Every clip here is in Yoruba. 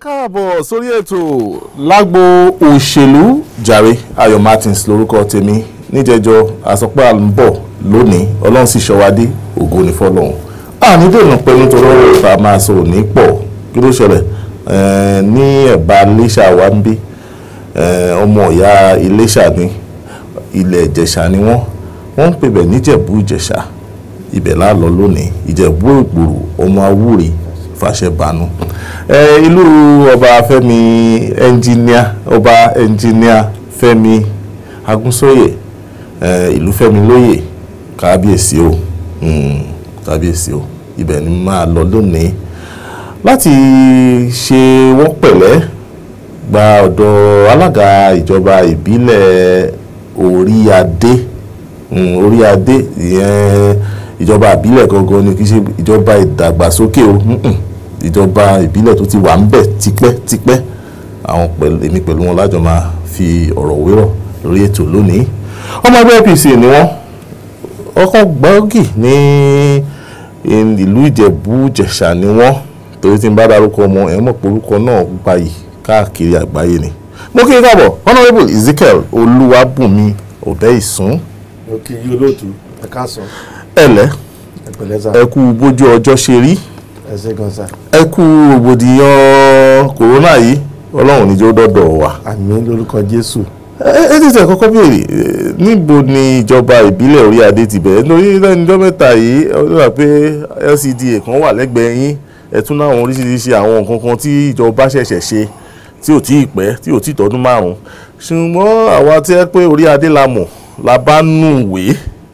káàbọ̀ sórí ètò lágbo òṣèlú jàre ayọ̀ martins lórúkọ tèmi níjẹjọ àsọpẹ́ à ń bọ̀ lónìí ọlọ́run sì ṣọwadé ògo ní fọlọ́run àní dènà pẹ̀lú nítorí ọ̀rọ̀ ìta máa sọ òní pọ̀ kí ló ṣẹlẹ̀ Eh, ní ẹ̀bá iléṣà wa ń bí eh, ọmọ ìyá iléṣà ní ilẹ̀ ìjẹ̀ṣà ni wọ́n wọ́n ń pè bẹ̀ níjẹ̀bú ìjẹ̀ṣà ibẹ̀ láàlọ́ lónìí ìjẹ̀bú ìgbòrò ọmọ awúre fàṣẹbànú ẹ ìlú ọba fẹ́mi ẹnjìníà ọba ẹnjìníà fẹ́mi agúnsóyè ẹ ìlú fẹ́mi lóyè kábíyèsí o mm, kábíyèsí o ibẹ̀ ni máa lọ lónìí láti ṣe wọ́n pẹ̀lẹ́ gba ọ̀dọ̀ alága ìjọba ìbílẹ̀ oríadé mm, oríadé ìyẹn ìjọba ìbílẹ̀ gangan ni kì í ṣe ìjọba ìdàgbàsókè o mm-mm ìjọba ìbílẹ̀ tó ti wà ń bẹ̀ tipẹ́tipẹ́ àwọn pẹ̀lú èmi pẹ̀lú wọn lájọ máa fi ọ̀rọ̀ wérọ̀ lórí ètò lónìí ọmọ ẹgbẹ́ APC ni wọ́n ọkọ̀ gbọ́gì ní ìlú Ìjẹ̀bú Jẹ̀ṣà ni wọ́n torí tí n bá dárúkọ ọmọ ẹ̀ mọ̀ pé orúkọ náà gbayì káàkiri àgbáyé ni mo kí n káàbọ̀ honourable Ezekiel Olúwabùnmi Ọ̀bẹ́ìsún mo kí yí olóòtú ẹ káàsán ẹ̀lẹ́ ẹ pẹ̀lẹ́ sá ẹ kú bójú ọjọ́ ṣe rí ẹ ṣé gan sá ẹ kú rògbòdìyàn kòrónà yìí ọlọ́run níjó dọ́dọ̀ wa. àmín lórúkọ jésù ẹ ẹ ti tẹ̀ kọ́kọ́ béèrè eh, níbo ni ìjọba ìbílẹ̀ orí adé ti bẹ̀rẹ̀ nítorí lẹ́nu ọjọ́ mẹ́ta yìí ó dà pé LCDA kan wà lẹ́gbẹ̀ẹ́ yín ẹ tún náwọn oríṣiríṣi àwọn nǹkan kan tí ìjọba ṣẹ̀ṣẹ̀ ṣe tí ò tí ì pẹ́ tí ò tí ì tọdún márùn-ún ṣùgbọ́n àwa tí ẹ pé orí adé la mọ̀ la bá nù wé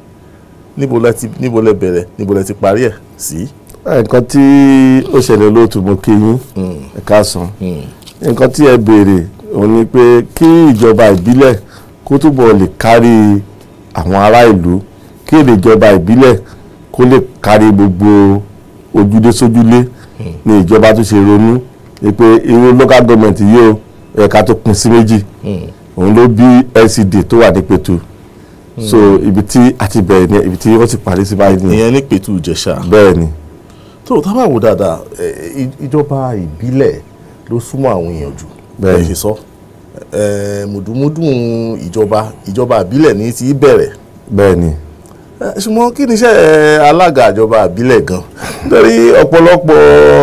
níbo lẹ ti níbo lẹ bẹ̀rẹ̀ níbo lẹ ti parí ẹ̀ sí. nǹkan tí ó ṣẹlẹ̀ olóòtú mo kí yín ẹ káàsán nǹkan tí ẹ béèrè òun ni pé kí ìjọba ìbílẹ̀ kó túbọ̀ lè kárí àwọn ará ìlú kí èdè ìjọba ìbílẹ̀ kó lè kárí gbogbo ojúlé sójúlé ní ìjọba tó ṣe ronú ni pé irú local government yìí ó ẹ̀ka tó pín sí méjì òun ló bí LCD tó wà ní Pẹ̀tù so ibi tí a ti bẹ̀rẹ̀ ní ibi tí wọ́n ti parí sí báyìí ni ìyẹn ní Pẹ̀tù Ìjẹ̀ṣà. bẹ́ẹ̀ ni tó tá bá wò dáadáa ẹ, ì- ìjọba ìbílẹ̀ ló súnmọ́ àwọn èèyàn jù Bẹ́ẹ̀ bẹ́ẹ̀ ṣe sọ ẹ, mùdùmúdùn ìjọba ìjọba ìbílẹ̀ ní ti bẹ̀rẹ̀ bẹ́ẹ̀ ni Ẹ, ṣùgbọ́n kí ni iṣẹ́ ẹ, alága ìjọba ìbílẹ̀ gan nítorí ọ̀pọ̀lọpọ̀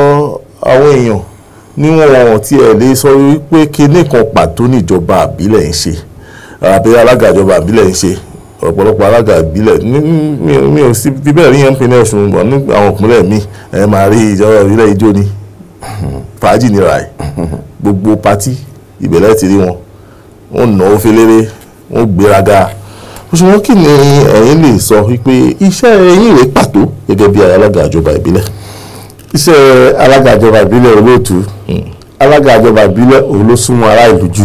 àwọn èèyàn ni wọn tiẹ̀ lè sọ wípé kinní kan pàtó ní ìjọba ìbílẹ̀ ń ṣe àbí alága ìjọba ìbílẹ̀ ń ṣe ọ̀pọ̀lọpọ̀ alága ìbílẹ̀ ní- mi ò- mi ò sí fi bẹ́ẹ̀ rí yẹn ń pinnu Ọ̀ṣun bọ̀ ní àwọn ìpínlẹ̀ mi ẹ máa rí ìjọba ìbílẹ̀ ijó ni fàájì nira ẹ̀ gbogbo pati ìbẹ̀lẹ̀ ti rí wọn wọn nà ó felére wọn gbéraga ṣùgbọ́n kí ni ẹ̀yin lè sọ wípé iṣẹ́ ẹ̀yin rèé pàtó gẹ́gẹ́ bí alága ìjọba ìbílẹ̀ iṣẹ́ alága ìjọba ìbílẹ̀ olóòtú alága ìjọba ìbílẹ̀ òun ló súnmọ́ ará ìlú jù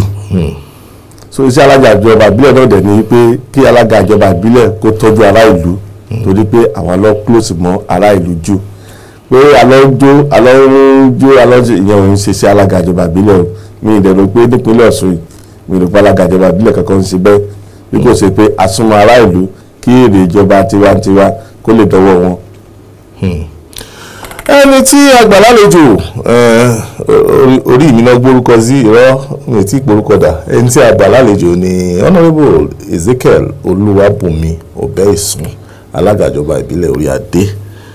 so iṣẹ́ alága ìjọba ìbílẹ̀ náà dẹ̀ ni pé kí alága ìjọba ìbílẹ̀ kó tọ́jú ará ìlú torí pé àwọn lọ close mọ́ ará ìlú jù pé alọ́ jó alọ́ jó alọ́ jó ìyẹn òun ṣe iṣẹ́ alága ìjọba ìbílẹ̀ o mi ì dẹ̀rọ pé nípínlẹ̀ Ọ̀ṣun yìí mi ì rò pé alága ìjọba ìbílẹ̀ kankan ń ṣe bẹ́ẹ̀ bí kò ṣe pé asúnmọ́ ará ìlú kí èrè ìjọba tiwantiwa kó lè dọ́wọ́ wọn ẹni tí àgbà lálejò eh, orí- orí mi náà gbórúkọ sí irọ́ mi ò tí ì gbórúkọ dà ẹni tí àgbà lálejò ni honourable Ezekiel Olúwabùnmi Ọ̀bẹ́ìsún alága ìjọba ìbílẹ̀ orí adé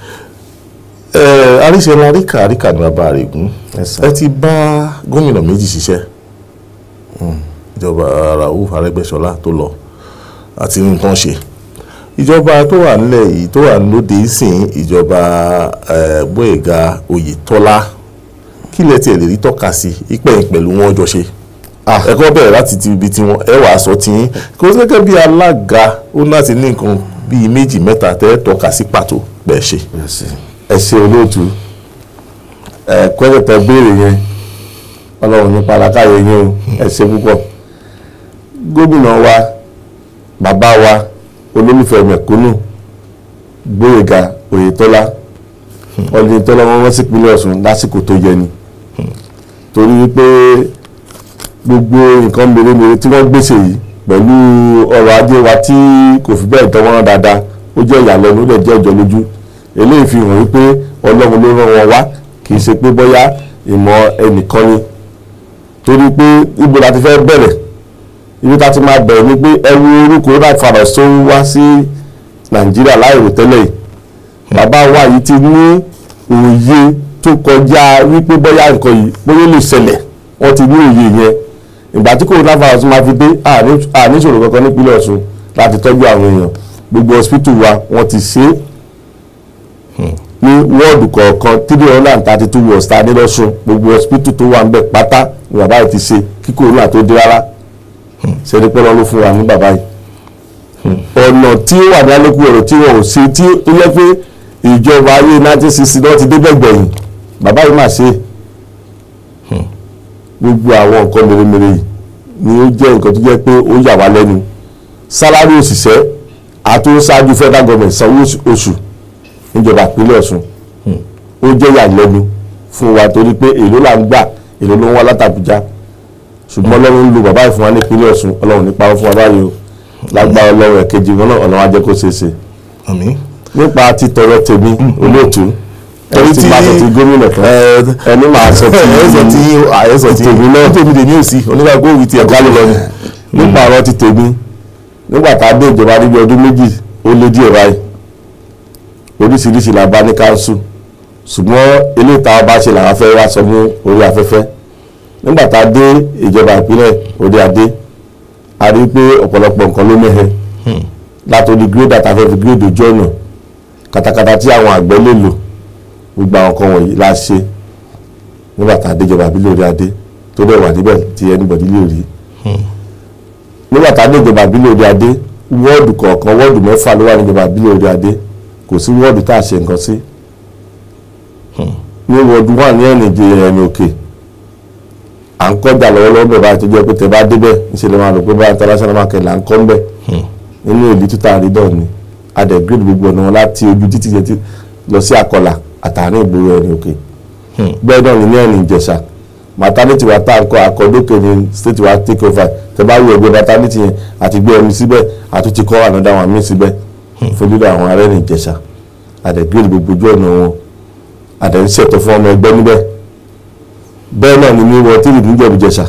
Eh, àríṣẹ́lá àríkà àríkà ní bàbá àrègún Yes, sir. ẹ ti bá gómìnà méjì ṣiṣẹ́ ìjọba Rauf Arẹ́gbẹ́ṣọlá tó lọ àti nǹkan ṣe ìjọba tó wà nílẹ̀ yìí tó wà lóde ìsìn ìjọba eh, Gbóyèga Oyètọ́lá kí lẹ tiẹ̀ lè rí tọ́ka sí ìpẹ̀yìn pẹ̀lú wọn jọ ṣe ẹ̀kọ́ bẹ̀rẹ̀ láti ti ibi tiwọn ẹ wàá sọ tiyín kò sí gẹ́gẹ́ bí alága ó láti ní nǹkan bíi méjì mẹ́ta tẹ́ tọ́ka sí pàtó bẹ́ẹ̀ ṣe. ẹ ṣe olóòtú ẹ kwẹ́tẹ̀tẹ̀ béèrè yẹn ọlọ́run nípa alákàyè yẹn o ẹ ṣe púpọ̀ gómìnà wa bàbá wa olólùfẹ́ mẹ̀kúnnù Gbóyèga Oyètọ́lá Oyètọ́lá wọn wọ́n sí ìpínlẹ̀ Ọ̀ṣun lásìkò tó yẹ ni torí wípé gbogbo nǹkan mèremère tí wọ́n gbèsè yìí pẹ̀lú ọrọ̀ ajé wa tí kò fi bẹ́ẹ̀ dánwọ́n dáadáa ó jẹ́ ìyàlẹ́nu ó dẹ̀ jẹ́ ìjọ lójú eléyìí fi hàn wípé ọlọ́run ló rán wọn wá kì í ṣe pé bóyá ìmọ̀ ẹnìkan ni torí pé ibo la ti fẹ́ bẹ̀rẹ̀ ibi tá a ti máa bẹ̀rẹ̀ ni pé ẹ wo orúkọ coronavirus tó ń wá sí nàìjíríà láìrò tẹ́lẹ̀ yìí bàbá wa yìí ti ní òye tó kọjá wípé bóyá nǹkan yìí bóyá ó lè ṣẹlẹ̀ wọ́n ti ní òye yẹn ìgbà tí coronavirus máa fi dé àníṣòro kankan nípínlẹ̀ ọ̀ṣun láti tọ́jú àwọn èèyàn gbogbo hospital wa wọ́n ti ṣe é ní wọ́ọ̀dù kọ̀ọ̀kan three hundred and thirty two wards ta ní lọ́sùn gbogbo hospital tó wà ń bẹ̀ pátá ni bàbá yìí ti ṣe kí corona tó dé rárá ṣe ni pẹ́lú ló fún wa ní bàbá yìí ọ̀nà tí ó wà ní alẹ́kùn ọ̀rọ̀ tí wọ́n ò ṣe tí ó yẹ pé ìjọba ayé nineteen sixty náà ti débẹ̀ gbẹ̀yìn bàbá yìí mà ṣe gbogbo àwọn nǹkan mèremère yìí ni ó jẹ́ nǹkan tó jẹ́ pé ó yà wá lẹ́nu sálárì òṣìṣẹ́ àtúnṣáájú federal government sanwó oṣù níjọba ìpínlẹ̀ ọ̀ṣun ó jẹ́ ìyàlẹ́nu fún wa torí pé èló là ń gbà èló ló ń wá látàbújá ṣùgbọ́n ọlọ́run ń lo bàbá yìí fún wa ní ìpínlẹ̀ ọ̀ṣun ọlọ́run nípa fún wa báyìí o lágbára ọlọ́run ẹ̀kejì wọn náà ọlọ́run á jẹ́ kó ṣeé ṣe àmín. nípa títọrọ tèmi olóòtú ẹni tí máa sọ ti gómìnà kan ẹni máa sọ ti àyẹ̀sọ̀ tí àyẹ̀sọ̀ tí tèmi náà tèmi tèmi ò sí oníkàgbọ́ òwì tí ẹ̀kọ́ ló lọ ni. nípa ọ̀rọ̀ ti tèmi nígbà tá a dé ìjọba níbi ọdún méjì ó lé díẹ̀ báyìí oríṣiríṣi la bá ní káńsù ṣùgbọ́n eléyìí tá a bá ṣe làwọn fẹ́ wá sọ ní orí afẹ́fẹ́ nígbà tá a dé ìjọba ìpínlẹ̀ òde adé a rí i pé ọ̀pọ̀lọpọ̀ nǹkan ló mẹ́hẹ látòrí gírèdà tá a fẹ́ fi gírèdì ojú ọ̀nà katakata tí àwọn àgbẹ̀ lè lò gbogbo àwọn nǹkan wọ̀nyí la ṣe nígbà tá a dé ìjọba ìbílẹ̀ òde adé tó dẹ̀ wà níbẹ̀ tí anybody lè rí nígbà tá a dé ìjọba ìbílẹ̀ òde adé wọ́ọ̀dù kọ̀ọ̀kan wọ́ọ̀dù mẹ́fà ló wà níjọba ìbílẹ̀ òde adé kò sí wọ́ọ̀dù tá a ṣe nǹkan sí ní wọ́ọ̀dù wà ní ẹ̀nìjì ẹ̀yìn òkè à ń kọjá lọ́wọ́lọ́wọ́ bẹ̀ báyìí tó jẹ́ pé tẹ bá débẹ̀ níṣẹ́ lè máa rò pé báyìí international market là ń kọ́ ń bẹ̀ nínú ìlú títà àrídọ̀ ni a dẹ̀ grade gbogbo ọ̀nà wọn láti ojú títì yẹn lọ sí àkọlà àtàrin ìgboro ẹ̀yìn òkè bẹ́ẹ̀ náà ni ní ẹ̀nì ìjẹ̀ṣà maternity wa tá à ń kọ́ akọ́dókè ní state wa take over tẹ bá wù ẹgbẹ́ maternity yẹn àti gbé ẹni síbẹ̀ àtúntì kọ́ ànádà wọn míì síbẹ̀ fojúlọ àwọn ará ẹ̀nì ìjẹ̀ṣà àdẹ̀gírèdì gbogbo ojú ọ̀nà wọn àdẹ̀ ń ṣètò fún ọmọ ẹgbẹ́ níbẹ̀ bẹ́ẹ̀ náà ni ní wọ́n tí ìlú ìjọba ìjẹ̀ṣà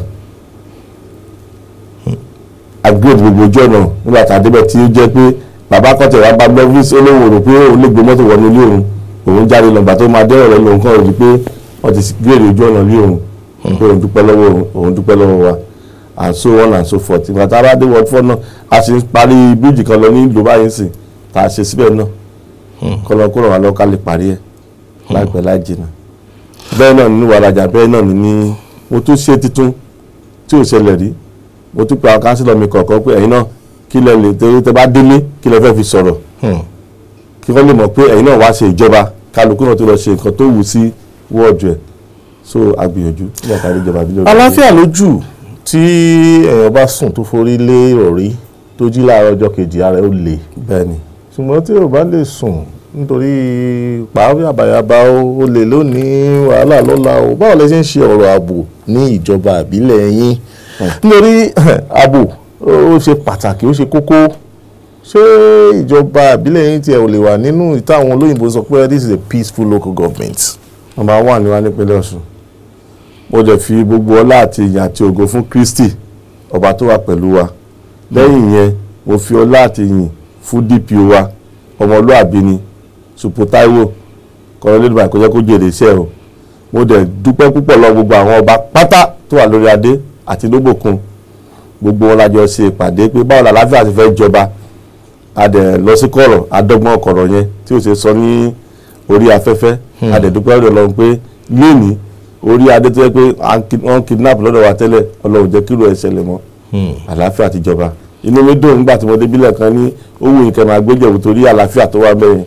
àgírèdì gbogbo ojú ọ̀nà nígbà tá a débẹ̀ tí ó jẹ́ pé bàbá kọ́tẹ̀ wá bá gbọ́fíìsì olówó rò pé òun lè gbé mọ́tò wọnú ilé òun òun jáde lọ́gbà tó máa dẹ́rọ̀ rẹ̀ lòun kàn rí pé wọ́n ti gírèdì ojú ọ̀nà lé òun pé òun dúpẹ́ lọ́wọ́ òun dúpẹ́ lọ́wọ́ wa and so on and so forth ìgbà tá a bá dé wọ́n fọ́ náà a sì ń parí bíríìjì kan lọ ní ìlú báyìí sìn tá a ṣe síbẹ̀ náà kọlọkúrò wà lọ́ọ́ ká lè parí ẹ̀ láìpẹ́ láì jìnnà bẹ́ẹ̀ náà nínú wàrajà bẹ́ẹ̀ náà ní mo tún ṣe titun tí ò ṣẹlẹ̀ rí mo tún pe àwọn kánsílọ̀ mi kọ̀ọ̀kan pé ẹ̀yin náà kí lẹ lè tẹ́ tẹ́ bá délé kí lẹ fẹ́ fi sọ̀rọ̀ kí wọ́n lè mọ̀ pé ẹ̀yin náà wá ṣe ìjọba kálukú náà tó lọ ṣe nǹkan tó wù sí wọ́ọ̀dù ẹ̀ so àgbìyànjú nígbà tá a rí ìjọba bí lóde. àlàáfíà lójú tí èèyàn bá sùn tó forí lé ìrọ̀rí tó jí láàárọ̀ ọjọ́ kejì ara ẹ̀ ó le bẹ́ẹ̀ ni ṣùgbọ́n tí ò bá lè sùn nítorí pàápàá àbàyàbá ó lè lónìí wàhálà lọ́la o báwo lẹ ṣe ń ṣe ọ̀rọ̀ ààbò ní ìjọba àbílẹ̀ yín nítorí ààbò ó ṣe pàtàkì ó ṣe kókó ṣé ìjọba àbílẹ̀ yín tiẹ̀ ò lè wà nínú ìtàwọn olóyìnbó sọ pé this is a peaceful local government. nọ́mbà wà ní wa nípínlẹ̀ Ọ̀ṣun mo dẹ̀ fi gbogbo ọlá àti ìyìn àti ògo fún Kristi ọba tó wà pẹ̀lú wa lẹ́yìn yẹn mo fi ọlá àti ìyìn fún DPO wa ọmọlúàbí ni Supo Táíwò kọ́lọ́lẹ́dùbà kó jẹ́ kó jèrè iṣẹ́ o mo dẹ̀ dúpẹ́ púpọ̀ lọ gbogbo àwọn ọba pátá tó wà lórí adé àti lóbòkun gbogbo wọn lájọ ṣe ìpàdé pé báwo làlàáfíà ti fẹ́ jọba a dẹ̀ lọ sí kọ̀rọ̀ adọ́gbọ́n kọ̀rọ̀ yẹn tí ó ṣe sọ ní orí afẹ́fẹ́ a dẹ̀ dúpẹ́ lọ́dọ̀ Ọlọ́run pé léèní orí adé tó yẹ pé wọ́n kidnap lọ́dọ̀ wa tẹ́lẹ̀ Ọlọ́run jẹ́ kírò ẹ̀ ṣẹlẹ̀ mọ́ àlàáfíà ti jọba inú mi dùn nígbà tí mo débílẹ̀ kan ní owó nǹkan máa gbéjẹ̀wò torí àlàáfíà tó wà bẹ́ẹ̀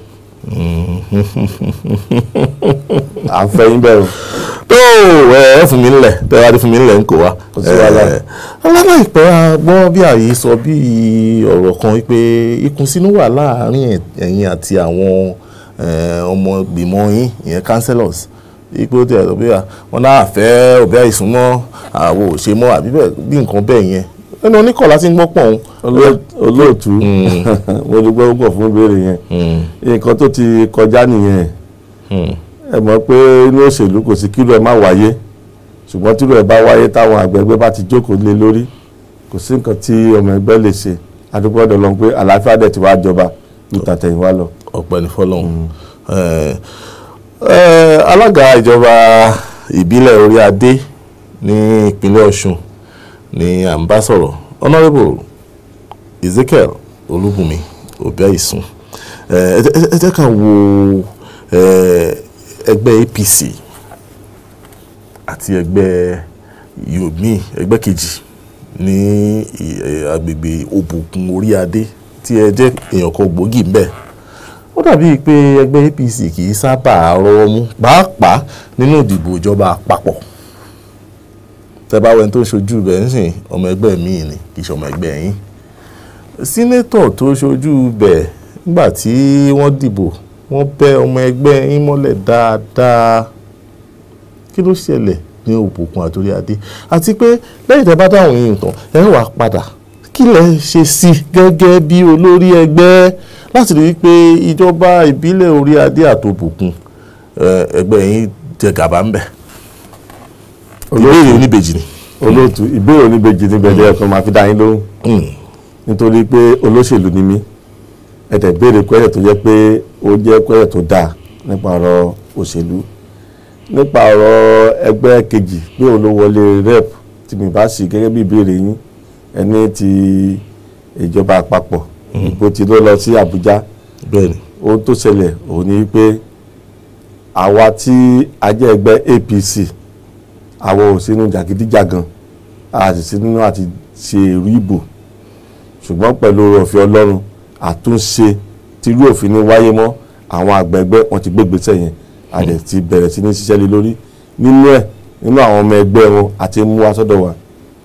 à ń fẹ́ yín bẹ́ẹ̀ o. tó ẹ ẹ fún mi ńlẹ̀ tẹ́ wá dé fún mi ńlẹ̀ ń kó wa. Kò sí wàhálà. aláìpẹ́ a gbọ́ bí àyè sọ bí ọ̀rọ̀ kan pé ìkùnsínú wà láàárín ẹ̀yin àti àwọn ọmọ ìgbìmọ̀ yín ìyẹn councillors ipò tí ẹ̀ bí wọn náà fẹ́ òbí àìsùn mọ́ àwọn ò ṣe mọ́ àbí bí nǹkan bẹ́ẹ̀ yẹn ẹnu oníkọ̀ láti ń gbọ́ pọ̀ òun. olóòtú mo dúpẹ́ púpọ̀ fún ìbéèrè yẹn nǹkan tó ti kọjá nìyẹn ẹ mọ̀ pé inú òṣèlú kò sí kílò ẹ má wáyé ṣùgbọ́n tí rẹ̀ bá wáyé táwọn àgbẹ̀gbẹ́ bá ti jókòó lé lórí kò sí nǹkan tí ọmọ ẹgbẹ́ lè ṣe adúgbò ọ̀dọ̀ lọ pé àlàáfíà dẹ̀ ti wá jọba ju tàtẹ̀yìnwá lọ. ọpẹ́ ní fọ́lọ́run Eh, eh, alága ìjọba ìbílẹ̀ orí adé ní ìpínlẹ̀ Ọ̀ṣun ni à ń bá sọ̀rọ̀ honourable Ezekiel Olúbùnmi Obiayisun Eh, ẹ jẹ́- ẹ jẹ́ ká wo eh, ẹgbẹ́ APC àti ẹgbẹ́ yomi ẹgbẹ́ kejì ní ì- eh, agbègbè òbòkun orí adé tí ẹ jẹ́ èèyàn kan gbòógì ń bẹ̀ ó dàbí pé ẹgbẹ́ APC kì í sábà rọwọ́ mú pàápàá nínú ìdìbò ìjọba àpapọ̀ tẹ́báwẹ́ni tó ṣojú bẹ̀ ń sìn ọmọ ẹgbẹ́ míì ni kì í ṣe ọmọ ẹgbẹ́ yín sínétọ̀ tó ṣojú bẹ̀ nígbà tí wọ́n dìbò wọ́n bẹ́ ọmọ ẹgbẹ́ yín mọ́lẹ̀ dáadáa kí ló ṣẹlẹ̀ ní òpópónà àtòrí adé àti pé lẹ́yìn tẹ́ bá dáhùn yìí tán ẹ wà padà kí lẹ ṣe sí gẹ́gẹ́ bí olórí ẹgbẹ́ láti rí i pé ìjọba ìbílẹ̀ orí adé àtòbùkún ẹ, ẹgbẹ́ yín jẹ gàba ń bẹ̀. ìbéèrè oníbejì ni. olóòtú ìbéèrè oníbejì níbẹ̀ jẹ́ ẹ̀kan máa fi dá yín lóhùn Mm. nítorí pé olóṣèlú ni mí ẹ̀dẹ̀ béèrè kwẹ́rẹ̀ tó jẹ́ pé ó jẹ́ kwẹ́rẹ̀ tó dáa nípa ọ̀rọ̀ òṣèlú nípa ọ̀rọ̀ ẹgbẹ́ kejì pé òun ló wọlé rep tí mi bá sì gẹ́gẹ́ bí ìbéèrè yín ẹni ti ìjọba àpapọ̀ ìbò tí ló lọ sí Àbújá bẹ́ẹ̀ni ohun tó ṣẹlẹ̀ òun ni pé àwa tí a jẹ́ ẹgbẹ́ APC àwọn ò sínú jàgídíjàgan a sì sí nínú àti ṣe èrú ìbò ṣùgbọ́n pẹ̀lú òfin Ọlọ́run àtúnṣe tírú òfin ní wáyé mọ́ àwọn àgbẹ̀gbẹ́ wọn ti gbégbèsè yẹn a dẹ̀ ti bẹ̀rẹ̀ sí ní ṣiṣẹ́ lé lórí nínú ẹ̀ nínú àwọn ọmọ ẹgbẹ́ wọn àti mú wa sọ́dọ̀ wa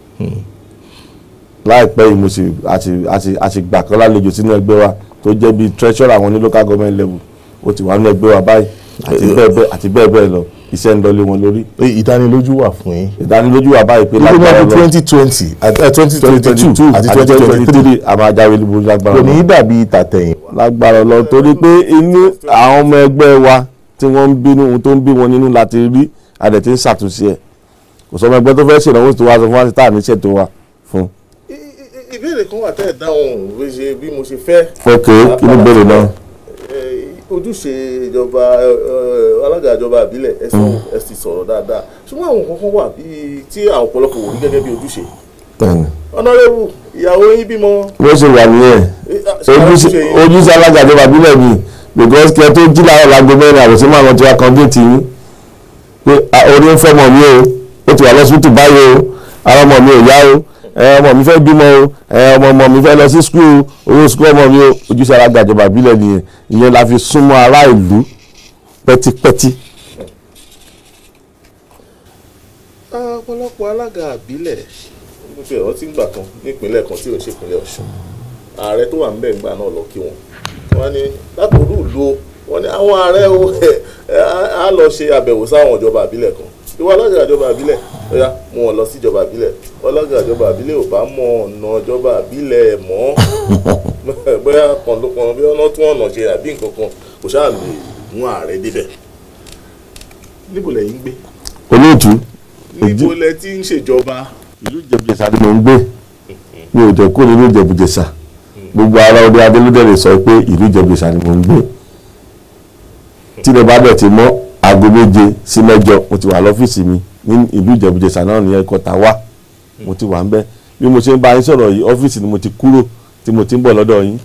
láìpẹ́ yìí mo sì àti àti àti gbà kan lálejò sínú ẹgbẹ́ wa tó jẹ́ bíi treasurer àwọn ní local government level ó ti wà nínú ẹgbẹ́ wa báyìí àti bẹ́ẹ̀ bẹ́ẹ̀ àti bẹ́ẹ̀ bẹ́ẹ̀ lọ iṣẹ́ ń lọlé wọn lórí pé ìdánilójú wà fún yín. ìdánilójú wa báyìí pé nígbà lágbára bí lọ twenty twenty twenty twenty two àti twenty twenty three a máa jáwé lóbo lágbára kò ní lọ í dàbí tàtẹ̀yìn. lágbára lọ torí pé inú àwọn ọmọ ẹgbẹ́ wa tí wọ́n ń bínú ohun tó ń bí wọn nínú láti rí adẹ̀ tí ń ṣàtúnṣe ẹ̀ kò sọ ọmọ ẹgbẹ́ tó fẹ́ ṣèrànwọ́ tó wá sọ fún wa sí táà ní ṣètò wa fún. ìbéèrè kan wà tẹ́ ẹ̀ dáhùn bó ṣe bí mo ṣe fẹ́. ok kí ló béèrè náà. ojúṣe ìjọba alága ìjọba ìbílẹ̀ ẹ sọ ẹ sì sọ̀rọ̀ dáadáa ṣùgbọ́n àwọn kankan wà bíi tí àwọn ọ̀pọ̀lọpọ̀ wò ní gẹ́gẹ́ bí ojúṣe. Bẹ́ẹ̀ni. ọ̀nàrẹ́wù ìyàwó yín bímọ. bó ṣe wà nìyẹn ojúṣe ojúṣe alága ìjọba ìbílẹ̀ mi because kí ẹ tó jí láàárọ̀ lágbo mẹ́rin àbòsí máa wọn ti wá kan déètì yín pé ah, orí ń fẹ́ mọ̀ mí o ó ti wà lọ́sibítù báyìí o ara ọmọ mi ò yá o ẹ ọmọ mi fẹ́ bímọ o ẹ ọmọ ọmọ mi fẹ́ lọ sí skul owó skul ọmọ mi o ojúṣe alága ìjọba ìbílẹ̀ nìyẹn ìyẹn la fi súnmọ́ ará ìlú pẹ́típẹ́tí. ọ̀pọ̀lọpọ̀ alága ìbílẹ̀ mo fi ẹ̀rọ tí ń gbà kan nípínlẹ̀ kan tí ò ń ṣèpínlẹ̀ Ọ̀ṣun ààrẹ tó wà ń bẹ̀ ńgbà náà lọ kí wọn wọn ní látòrú ìlú o wọn ní àwọn ààrẹ o ẹ á lọ ṣe àbẹ̀wò sáwọn ìjọba ìbílẹ̀ kan ìwọ alága ìjọba ìbílẹ̀ ó yá mú wọn lọ sí ìjọba ìbílẹ̀ alága ìjọba ìbílẹ̀ ò bá mọ ọ̀nà ìjọba ìbílẹ̀ mọ́ bóyá kan ló kan bí ọ̀nà tún ọ̀nà ṣe àbí nǹkan kan kò ṣáà lè mú ààrẹ débẹ̀ níbo lẹ́yìn ń gbé olóòtú níbo lẹ ti ń ṣèjọba ìlú ìjẹ̀bùjẹ̀sà ni mò ń gbé mi ò jẹ́ kó nínú ìjẹ̀bùjẹ̀sà gbogbo ara ọdẹ adélúdẹ lè sọ pé ìlú ìjẹ̀bùjẹ̀sà ni mò ń gbé tí lè bá bẹ̀ ti mọ́ aago méje sí mẹ́jọ mo ti wà lọ́fíìsì mi ní ìlú ìjẹ̀bùjẹ̀sà náà ní ẹ̀kọ́ ta wá mo ti wà ń bẹ̀ bí mo ṣe ń bá yín sọ̀rọ̀ yìí ọ́fíìsì ni mo ti kúrò tí mo ti ń bọ̀ lọ́dọ̀ yín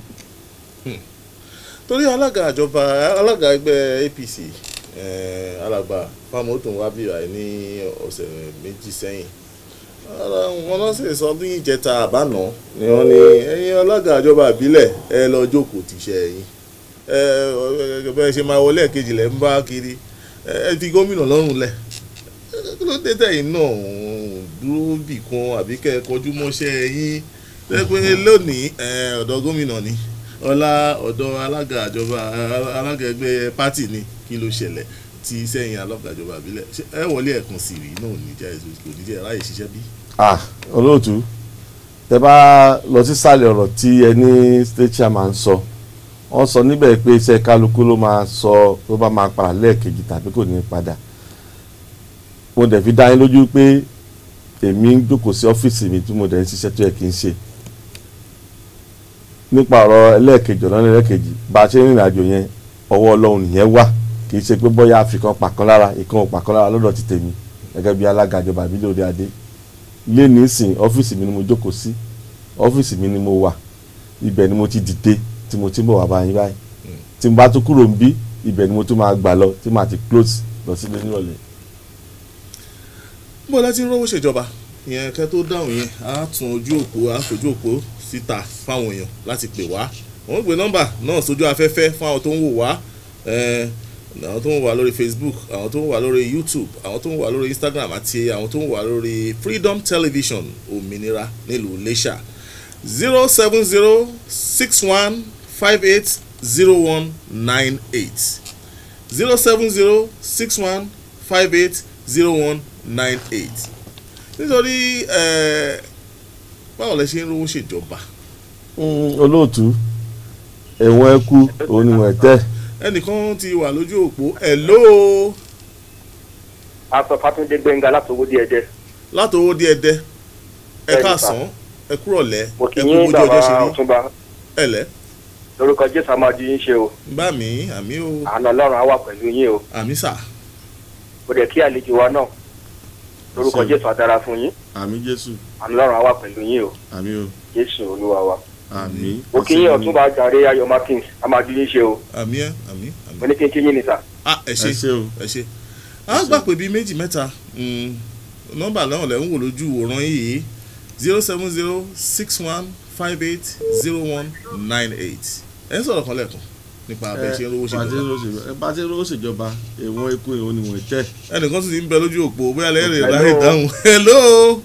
torí alága ìjọba alága ẹgbẹ́ APC eh, alàgbà fámọ́tò wá bíra ẹ̀ ní ọ̀sẹ̀ méjì sẹ́yìn Ara wọn náà sì sọ ní ìjẹta àbáná ni wọ́n ní ẹ̀yin alága ìjọba ìbílẹ̀ ẹ lọ jókòó tìṣẹ́ ẹ̀yin ẹ bẹ́ẹ̀ ṣe máa wọlé ẹ̀kejì lẹ̀ ń bá kiri ẹ fi gómìnà lọ́rùn lẹ̀ kí ló dé tẹ̀yìn náà dúró bì kan àbí kẹ́ ẹ kọjú mọ́ṣẹ́ yín pé lónìí ọ̀dọ̀ gómìnà ni ọlá ọ̀dọ̀ alága ìjọba alága ẹgbẹ́ pátì ni kí ló ṣẹlẹ̀ tí sẹ́yìn alága ìjọba àbílẹ̀ ẹ wọlé ẹ̀kan sí rí náà níjà èso kò ní jẹ́ ráyè ṣiṣẹ́ bí. ah olóòtú tẹ bá lọ sísàlẹ̀ ọ̀rọ̀ tí ẹni state chairman sọ wọ́n sọ níbẹ̀ pé iṣẹ́ kálukú ló máa sọ ló bá máa padà lẹ́ẹ̀kejì tàbí kò ní padà mo dẹ̀ fi dá yín lójú pé èmi ń jókòó sí ọ́fíìsì mi tí mo dẹ̀ ń ṣiṣẹ́ tó yẹ kí n ṣe nípa ọ̀rọ̀ ẹlẹ́ẹ̀kejì ọ̀nà ẹlẹ́ẹ̀kejì bá a ṣe ń rìnrìn àjò yẹn ọwọ́ ọlọ́run nìyẹn wà kì í ṣe pé bóyá àfikàn pàkan lára ìkan ò pàkan lára lọ́dọ̀ ti tèmi gẹ́gẹ́ bí alága ìjọba ìbílẹ̀ òde adé ilé nísìn ọ́fíìsì mi ni mo jókòó sí ọ́fíìsì mi ni mo wà ibẹ̀ ni mo ti dìde tí mo ti ń bọ̀ wá báyìí báyìí tí mo bá tún kúrò ń bí ibẹ̀ ni mo tún máa gbà lọ tí màá ti close lọ sílé nírọ̀lẹ́. bó láti ń rówó ṣèjọba ìyẹn kẹ́ tó dáhùn yẹn á tún ojú òpó á fojú òpó síta fáwọn èèyàn láti pè wá wọ́n gbé nọ́mbà náà sójú afẹ́fẹ́ fún àwọn tó ń wò wá eh, àwọn tó ń wà lórí facebook àwọn tó ń wà lórí youtube àwọn tó ń wà lórí instagram àti àwọn tó ń wà lórí freedom television òmìnira nílùú iléṣà zero seven zero six one five eight zero one nine eight zero seven zero six one five eight zero one nine eight nítorí eh, báwo lẹ ṣe ń rówó ṣèjọba Mm, olóòtú ẹ̀wọ̀n ẹkú òun ni wọ́n tẹ́ ẹnìkan ti wà lójú òpó hello aṣọ fàtúndé gbẹngà látòwò díẹ̀ díẹ̀ láti owó díẹ̀ dẹ ẹ Bẹ́ẹ̀ni, káàsán ẹ kúrọ̀lẹ́ mo kì ẹ í kú yín bójú bàbá ọjọ́ ṣe rí ọ̀túnba ẹ̀lẹ́ lórúkọ jésù amájú yín ṣe o bá mi àmì o àna ọlọ́run á wà pẹ̀lú yín o àmì sà kò dẹ̀ kí àlejò wa náà lórúkọ Ṣé o? jésù adára fún yín àmì jésù àna ọlọ́run á wà pẹ̀lú yín o àmì o jésù olúwa wa àmì. mo kì í yín ọ̀túnba jàre ayọ̀ martins amájú yín ṣe o àmì ẹ àmì àmì mo ní kí n kí yín ní sà ah ẹ ẹ ṣe ṣe o ẹ ṣe a gbà pé bíi méjì mẹ́ta mm, nọ́mbà náà lẹ́ ń wò lójú òòràn yìí zero seven zero six one five eight zero one nine eight ẹ ń sọ̀rọ̀ kan lẹ́ẹ̀kan nípa abẹ́ ṣe ń rówó ṣèjọba bá a ti rówó ṣèjọba ẹ̀wọ̀n ẹkú ìwọ̀n ni wọ́n tẹ́ ẹnìkan tún ti ń bẹ lójú òpó bóyá lẹ́rìí Hello. láì dáhùn hello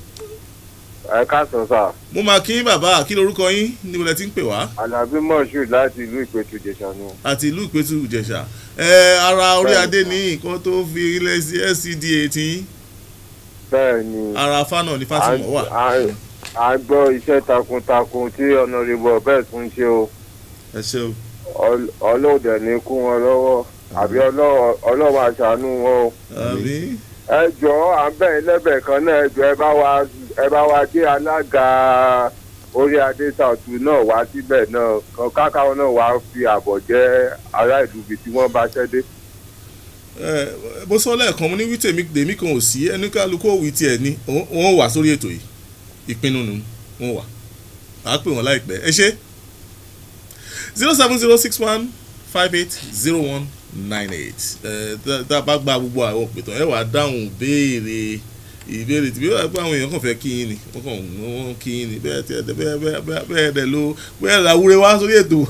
ẹ káàsán sà mo máa kí bàbá kí lorúkọ yín níbo lẹ ti ń pè wá alábí mọ̀ṣú láti ìlú ìpẹ̀tù ìjẹ̀ṣànú àti ìlú ìpẹ́tù ìjẹ̀ṣà ẹ ara orí Bẹ́ẹ̀ni. adé ní nǹkan tó fi ilẹ̀ sí scda tí bẹ́ẹ̀ ni ara fánà ní fásitì wà a gbọ́ iṣẹ́ takuntakun tí ọ̀nàrẹ́bù ọ̀bẹ́ tún ṣe o ẹ ṣe o ọlọ́ọ̀dẹ̀ ní kún wọn lọ́wọ́ àbí ọlọ́wọ́ àṣàánú wọn o. àbí ẹ jọ à ń bẹ̀yìn lẹ́bẹ̀ kan náà ẹ jọ ẹ bá wa ẹ bá wa dé alága orí adé sàtú náà wá síbẹ̀ náà kan kákáwọn náà wá fi àbọ̀ jẹ́ ará ìlú ibi tí wọ́n bá ṣẹ́ dé. ẹ bó sọ lẹ́ẹ̀kan mo ní wí tèmi tèmi kan ò sí ẹni kálukú òwì tiẹ̀ ni òun- wọ́n wà sórí ètò yìí ìpinnu nù wọ́n wà á pè wọ́n láìpẹ́ ẹ ṣe zero seven zero six one five eight zero one nine eight ẹ tá- tá a bá gba gbogbo àwọn òpètàn ẹ wà á dáhùn béèrè ìbéèrè tí bí wọ́n pé àwọn èèyàn kàn fẹ́ kí yín ni wọ́n kàn wọ́n kí yín ni bẹ́ẹ̀ tí ẹ bẹ́ẹ̀ bẹ́ẹ̀ bẹ́ẹ̀ bẹ́ẹ̀ dẹ̀ ló bẹ́ẹ̀ làwúre wá sórí ètò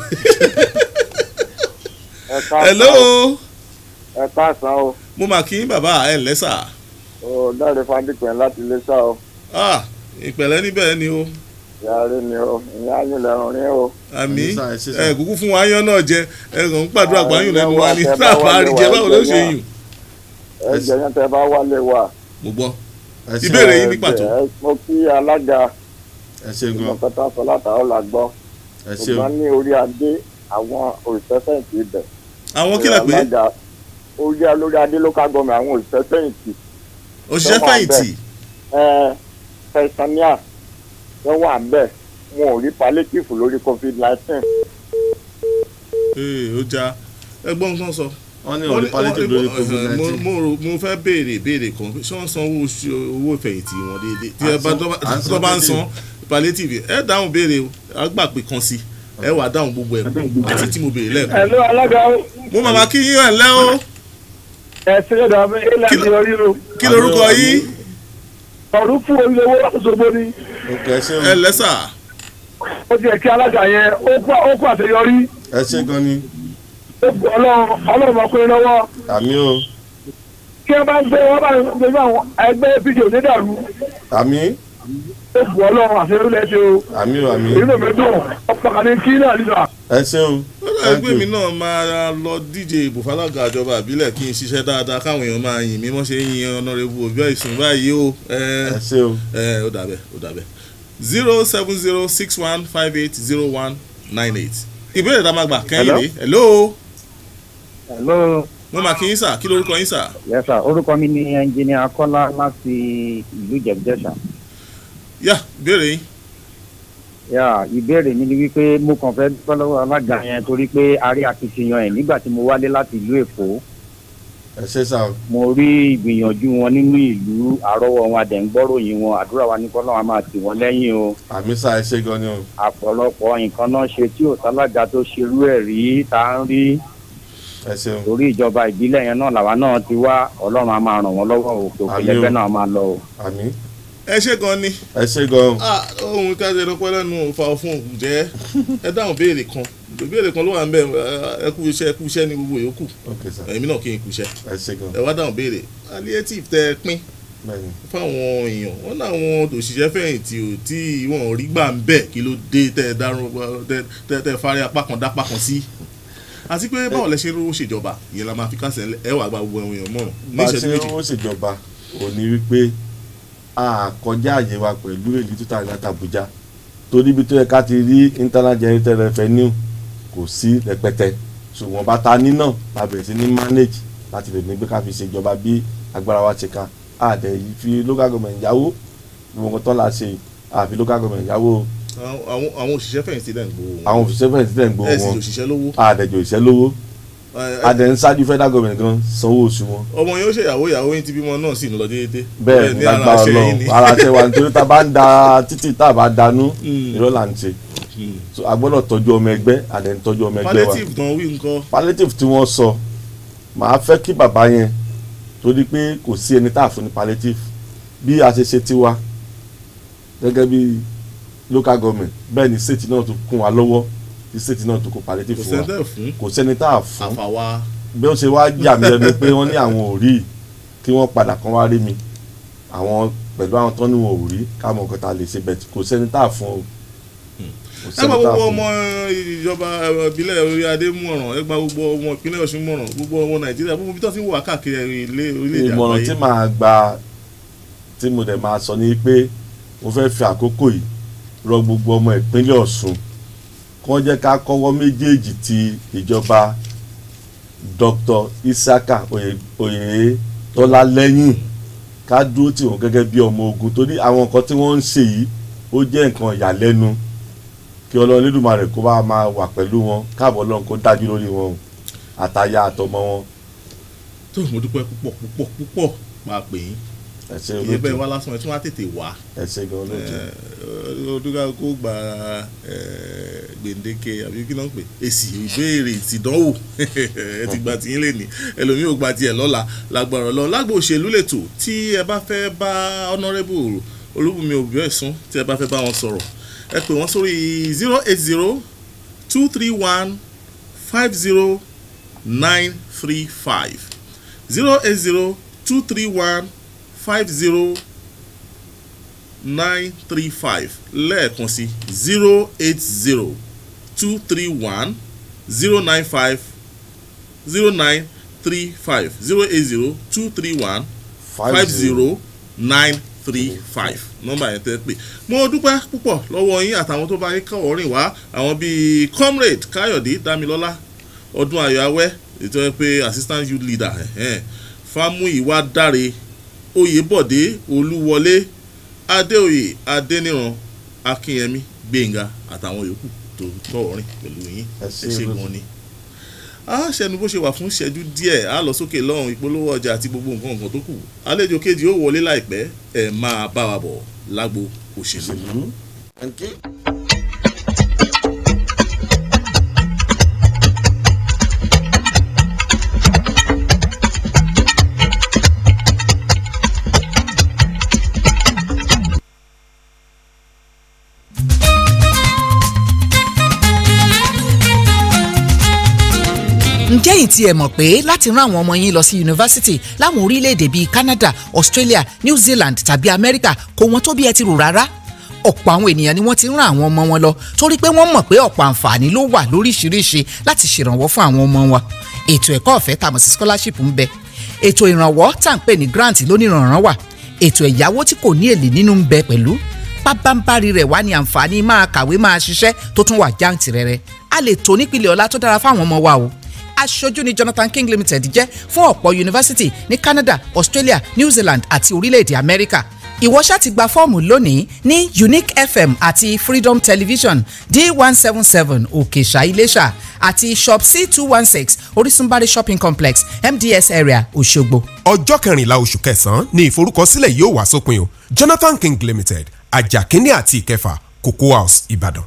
ẹ káàsán hello ẹ káàsán o mo mà kí yín bàbá ẹ lẹ́sà. ò lẹ́rìí fandípẹ̀ láti ilé sá o ah ìpẹ̀lẹ́ níbẹ̀ ni o yàrá ni o ìyá yín lẹ́rùn rí o. àmì Àmì sà, ẹ ṣé sà. ẹ kúkú fún wa yán náà jẹ ẹ kàn ń gbàdúrà Ah, gbáyùn lẹ́nu wa ni ẹ bá tá a bá wà rí lẹ́wà, jẹ ẹ báwo ló jẹ ṣe náà. yùn. ẹ jẹ́ yẹn tẹ́ bá wálé wa. mo gbọ́ ẹ ṣe Ìbéèrè yín ní pàtó. ẹ mo kí alága ẹ ṣe gan ìmọ̀kọ́tà sọ látàá là gbọ́ ẹ ṣe o ṣùgbọ́n ní orí adé àwọn òṣìṣẹ́ fẹ̀yìntì ibẹ̀. àwọn kílẹ̀ pé alága orí lórí adé local government àwọn òṣìṣẹ́ fẹ̀yìntì òṣìṣẹ́ tó wà fẹ̀yìntì pẹ̀sánìà tó wà bẹ́ẹ̀ wọn ò rí palliative lórí covid nineteen. ee ó já ẹgbọ́n kan sọ. wọ́n ní òní palliative lórí covid mo nineteen mo rò- mo fẹ́ béèrè béèrè kan ṣé wọ́n san owó oṣù owó ìfẹ̀yìntì wọn déédéé tí À ẹ ń bá san- tó bá- à ń san tó bá ń déédéé. san palliative ẹ dáhùn béèrè o a gbà pé kan sí ẹ wà dáhùn gbogbo ẹ àti tí mo béèrè lẹ́ẹ̀kan. Hello alága o mo màmá kí yín ẹ̀ lẹ́ o ẹ ṣe é dàbí ilé Kí àti ló- orí o kí lorúkọ yín ọ̀rún fún orí owó lọ́sọ̀gbó ni ok ẹ ṣe o ẹ lẹ́sà ó ti ẹ̀ kí alága yẹn ó kú ó kú àṣeyọrí ẹ ṣe gan ni ó kú ọlọ́run ọlọ́run ọkùnrin lọ́wọ́ àmì o kí wọ́n bá ń gbé wọ́n bá ń gbé àwọn ẹgbẹ́ fídíò nídàrú àmì ó kú ọlọ́run àṣeyọrí lẹ́sẹ̀ o àmì o àmì èyí ló mi dùn ọ̀pọ̀ kàní kí náà nígbà. ẹ ṣe o Thank ẹgbẹ́ you. mi náà máa lọ díje ìbò fálága ìjọba àbílẹ̀ kí n ṣiṣẹ́ dáadáa káwọn èèyàn máa yìn mí mọ́ ṣe ń yin ọ̀nàrẹ́bù òbí àìsùn báyìí o ẹ ẹ ṣe o ẹ ó dàbẹ̀ ó dàbẹ̀ zero seven zero six one five eight zero one nine eight ìbéèrè tá a máa gbà kẹ́hìndé hello hello wọ́n máa kí yín sà kí lórúkọ yín sà. yes sir orúkọ mi ni ẹnjìnìà kọ́lá láti ìlú ìjẹ̀bùjẹ̀ṣà. yá ìbéèrè yín. yà ìbéèrè mi ni wípé mo kàn fẹ́ dúpẹ́ lọ́wọ́ alága yẹn torí pé a rí akitiyan ẹ̀ nígbà tí mo wálé láti ìlú èkó ẹ ṣe sá o mo rí ìgbìyànjú wọn nínú ìlú àrọ́wọ́ wọn adẹ̀ ń gbọ́ròyìn wọn àdúrà wa ní kọ́lá wọn máa tì wọ́n lẹ́yìn o àmì sá ẹ ṣe gan ni o àpọ̀lọpọ̀ nǹkan náà ṣe tí ò sálága tó ṣerú ẹ̀ rí tá a ń rí ẹ ṣeun torí ìjọba ìbílẹ̀ yẹn náà làwa náà ti wá ọlọ́run á máa ràn wọ́n lọ́wọ́ òkè òkè Àmín o. lẹ́gbẹ́ náà máa lọ o. àmì ẹ ṣe gan ni. ẹ ṣe gan o ah ohun ká ṣe lọ́pẹ́ lẹ́nu fa fún òun jẹ́ ẹ dáhùn béèrè kan béèrè kan ló wà ń bẹ̀ ẹ kú iṣẹ́ ẹ kú iṣẹ́ ní gbogbo yòókù ok sá èmi náà kí n kú iṣẹ́ ẹ ṣe gan ẹ wá dáhùn béèrè palliative tẹ ẹ pín bẹ́ẹ̀ni fáwọn èèyàn wọn láwọn òṣìṣẹ́ fẹ̀yìntì ò tí wọn ò rí gbà ń bẹ̀ kí ló dé tẹ ẹ dárún tẹ tẹ tẹ fárí apá kan dápá kan sí àti pé báwo lẹ ṣe ń rówó ṣèjọba ìyẹn la máa fi kásẹ̀ ẹ wà gba gbogbo ẹ̀wọ̀n èèyàn mọ̀ràn ní bá a ìṣẹ́jú ṣe méjì ń ṣèjọba ò ní wípé a kọjá àyè wa pẹ̀lú èyí tó tà ní àtàbújá torí ibi tó yẹ ká ti rí internal generated revenue kò sí rẹpẹtẹ ṣùgbọ́n bàtà ní náà la bẹ̀rẹ̀ sí ní manage láti lè ní gbé ká fi ṣèjọba bí agbára wa ṣe ká àdẹ yìí fi local government yáwó gbogbo nǹkan tó la ṣe àfi local government yáwó Àwọn- àwọn àwọn òṣìṣẹ́ fẹ̀yìntì dẹ̀ ń gbowó wọn àwọn òṣìṣẹ́ fẹ̀yìntì tẹ̀ ń gbowó ẹ sì wọn òṣìṣẹ́ lówó àdẹjọ ìṣẹ́ lówó Ẹ- ẹ- àdẹ ń ṣáájú federal government gan sanwó oṣù wọn ọmọ yóò ṣèyàwó ìyàwó yín ti bímọ náà sì ń lọ déédéé bẹ́ẹ̀ ní lágbára Ọlọ́run ara ṣe wa nítorí tá a bá ń da títì tá a bá danú Mm. irọ́ là ń ṣe so a gbọ́dọ̀ tọ́jú ọmọ ẹgbẹ́ àdẹ̀ ń tọ́jú ọmọ ẹgbẹ́ wa palliative gan wí nǹkan palliative tí wọ́n sọ màá fẹ́ kí bàbá yẹn torí pé kò sí ẹni tá a fún ní palliative bí a ṣe ṣe tiwa gẹ́gẹ́ bí local government bẹ́ẹ̀ ni state náà tún kún wa lọ́wọ́ tí state náà tún kó palliative kò fún wa sẹ́ńtẹ̀ fún kò sẹ́ni tá a fún àfàwà bí ó ṣe wá yà mí lẹ́nu pé wọ́n ní àwọn ò rí kí wọ́n padà kán wá rí mi àwọn pẹ̀lú àwọn tó ní wọn ò rí káwọn nǹkan tá a lè ṣe bẹ́ẹ̀ kò sẹ́ni tá a fún o kò ẹ sẹ́ni gba tá a gbogbo fún ọmọ ìjọba ìbílẹ̀ orí adé mọ̀ràn ẹ gba gbogbo ọmọ ìpínlẹ̀ Ọ̀ṣun mọ̀ràn gbogbo ọmọ Nàìjíríà gbogbo ibi tó ti ń wà káàkiri ilé orílẹ̀-èdè ìmọ̀ràn tí màá gba tí mo dẹ̀ máa sọ ni pé mo fẹ́ fi àkókò yìí rọ gbogbo ọmọ ìpínlẹ̀ Ọ̀ṣun kó jẹ́ ká kọ́wọ́ méjèèjì ti ìjọba Dr. Isaka Oye- Oyetola lẹ́yìn ká dúró tì wọ́n gẹ́gẹ́ bí ọmọ ogun torí àwọn nǹkan tí wọ́n ń ṣe yìí ó jẹ́ nǹkan ìyàlẹ́nu kí Ọlọ́run Elédùmarè kó bá máa wà pẹ̀lú wọn káàbọ̀ Ọlọ́run kó dájú lórí wọn o àtaya àtọmọ wọn tó mo dúpẹ́ púpọ̀ púpọ̀ púpọ̀ máa pè yín ẹ ṣé iye bẹ́ẹ̀ olóòtú wá lásán ẹ tún wá tètè wá ẹ ṣé gan olóòtú. ọdúnká kó gba eh, gbèǹdéke àbí kí ló ń pè èsì ìbéèrè ìtìdánwò ẹ ti gba tiyín lè ní ẹlòmíì ò gba tiẹ̀ lọ́la lágbára lọ lágbo òṣèlú lẹ́tọ̀ tí ẹ bá fẹ́ bá honourable olúbùnmi òbí ẹ̀sùn tí ẹ bá fẹ́ bá wọn sọ̀rọ̀ ẹ pè wọ́n sórí zero eight zero two three one five zero nine three five zero eight zero two three one five zero nine three five lẹ́ẹ̀kan sí zero eight zero two three one zero nine five zero nine three five zero eight zero two three one five zero nine three five nọ́mbà yẹn tẹ́ pé mo dúpẹ́ púpọ̀ lọ́wọ́ yín àtàwọn tó bá yín kọ́ rìn wá àwọn bíi comrade káyọ̀dé dámilọ́lá ọdún ayọ̀ awẹ́ ètò ẹ pé assistant youth leader ẹ̀hẹ́n fámúyíwá dáre oyèbọ̀dé olúwọlé adéoyè adéníran akínyẹmí gbẹ̀ngà àtàwọn yòókù tó kọ́ rìn pẹ̀lú yín Ẹ ẹ ṣé ṣé olóòtú. gan ni a ṣẹnu bó ṣe wà fún ìṣẹ́jú díẹ̀ a lọ sókè lọ́hùn ìpolówó ọjà àti gbogbo nǹkan nǹkan tó kù àlejò kejì ó wọlé láìpẹ́ ẹ̀ máa bá wa bọ̀ lágbo òṣèlú. òṣèlú. Thank you. ǹjẹ́ yìí ti ẹ̀ mọ̀ pé láti rán àwọn ọmọ yín lọ sí yunifásítì láwọn orílẹ̀-èdè bíi Canada Australia New Zealand tàbí America kò wọ́n tó bí ẹ ti rò rárá ọ̀pọ̀ àwọn ènìyàn ni wọ́n ti ń rán àwọn ọmọ wọn lọ torí pé wọ́n mọ̀ pé ọ̀pọ̀ àǹfààní ló wà lóríṣiríṣi láti ṣèrànwọ́ fún àwọn ọmọ wọn ètò ẹ̀kọ́ ọ̀fẹ́ tàmọ̀ sí scholarship ń bẹ ètò ìrànwọ́ tá à ń pè ní grant lónìrànràn wà ètò ẹ̀yáwó tí kò ní èlé nínú ń bẹ pẹ̀lú pábánbárì rẹ̀ wá ní àǹfààní máa kàwé máa ṣiṣẹ́ tó tún wà jáǹtìrẹrẹ a lè tò nípìnlẹ̀ ọlá tó dára fáwọn ọmọ wa o aṣojú ní Jonathan King Limited jẹ́ fún ọ̀pọ̀ yunifásitì ní Canada Australia New Zealand àti orílẹ̀-èdè Amẹ́ríkà ìwọ ṣá ti gba fọ́ọ̀mù lónìí ní Unique FM àti Freedom Television D one seven seven Òkèṣà Iléṣà àti shop C two one six Orísunbárí shopping complex MDS area Òṣogbo. ọjọ́ kẹrìnlá oṣù kẹsàn-án ni ìforúkọsílẹ̀ yóò wá sópin o Jonathan King Limited ajakínní àti ìkẹfà Cocoa House Ìbàdàn.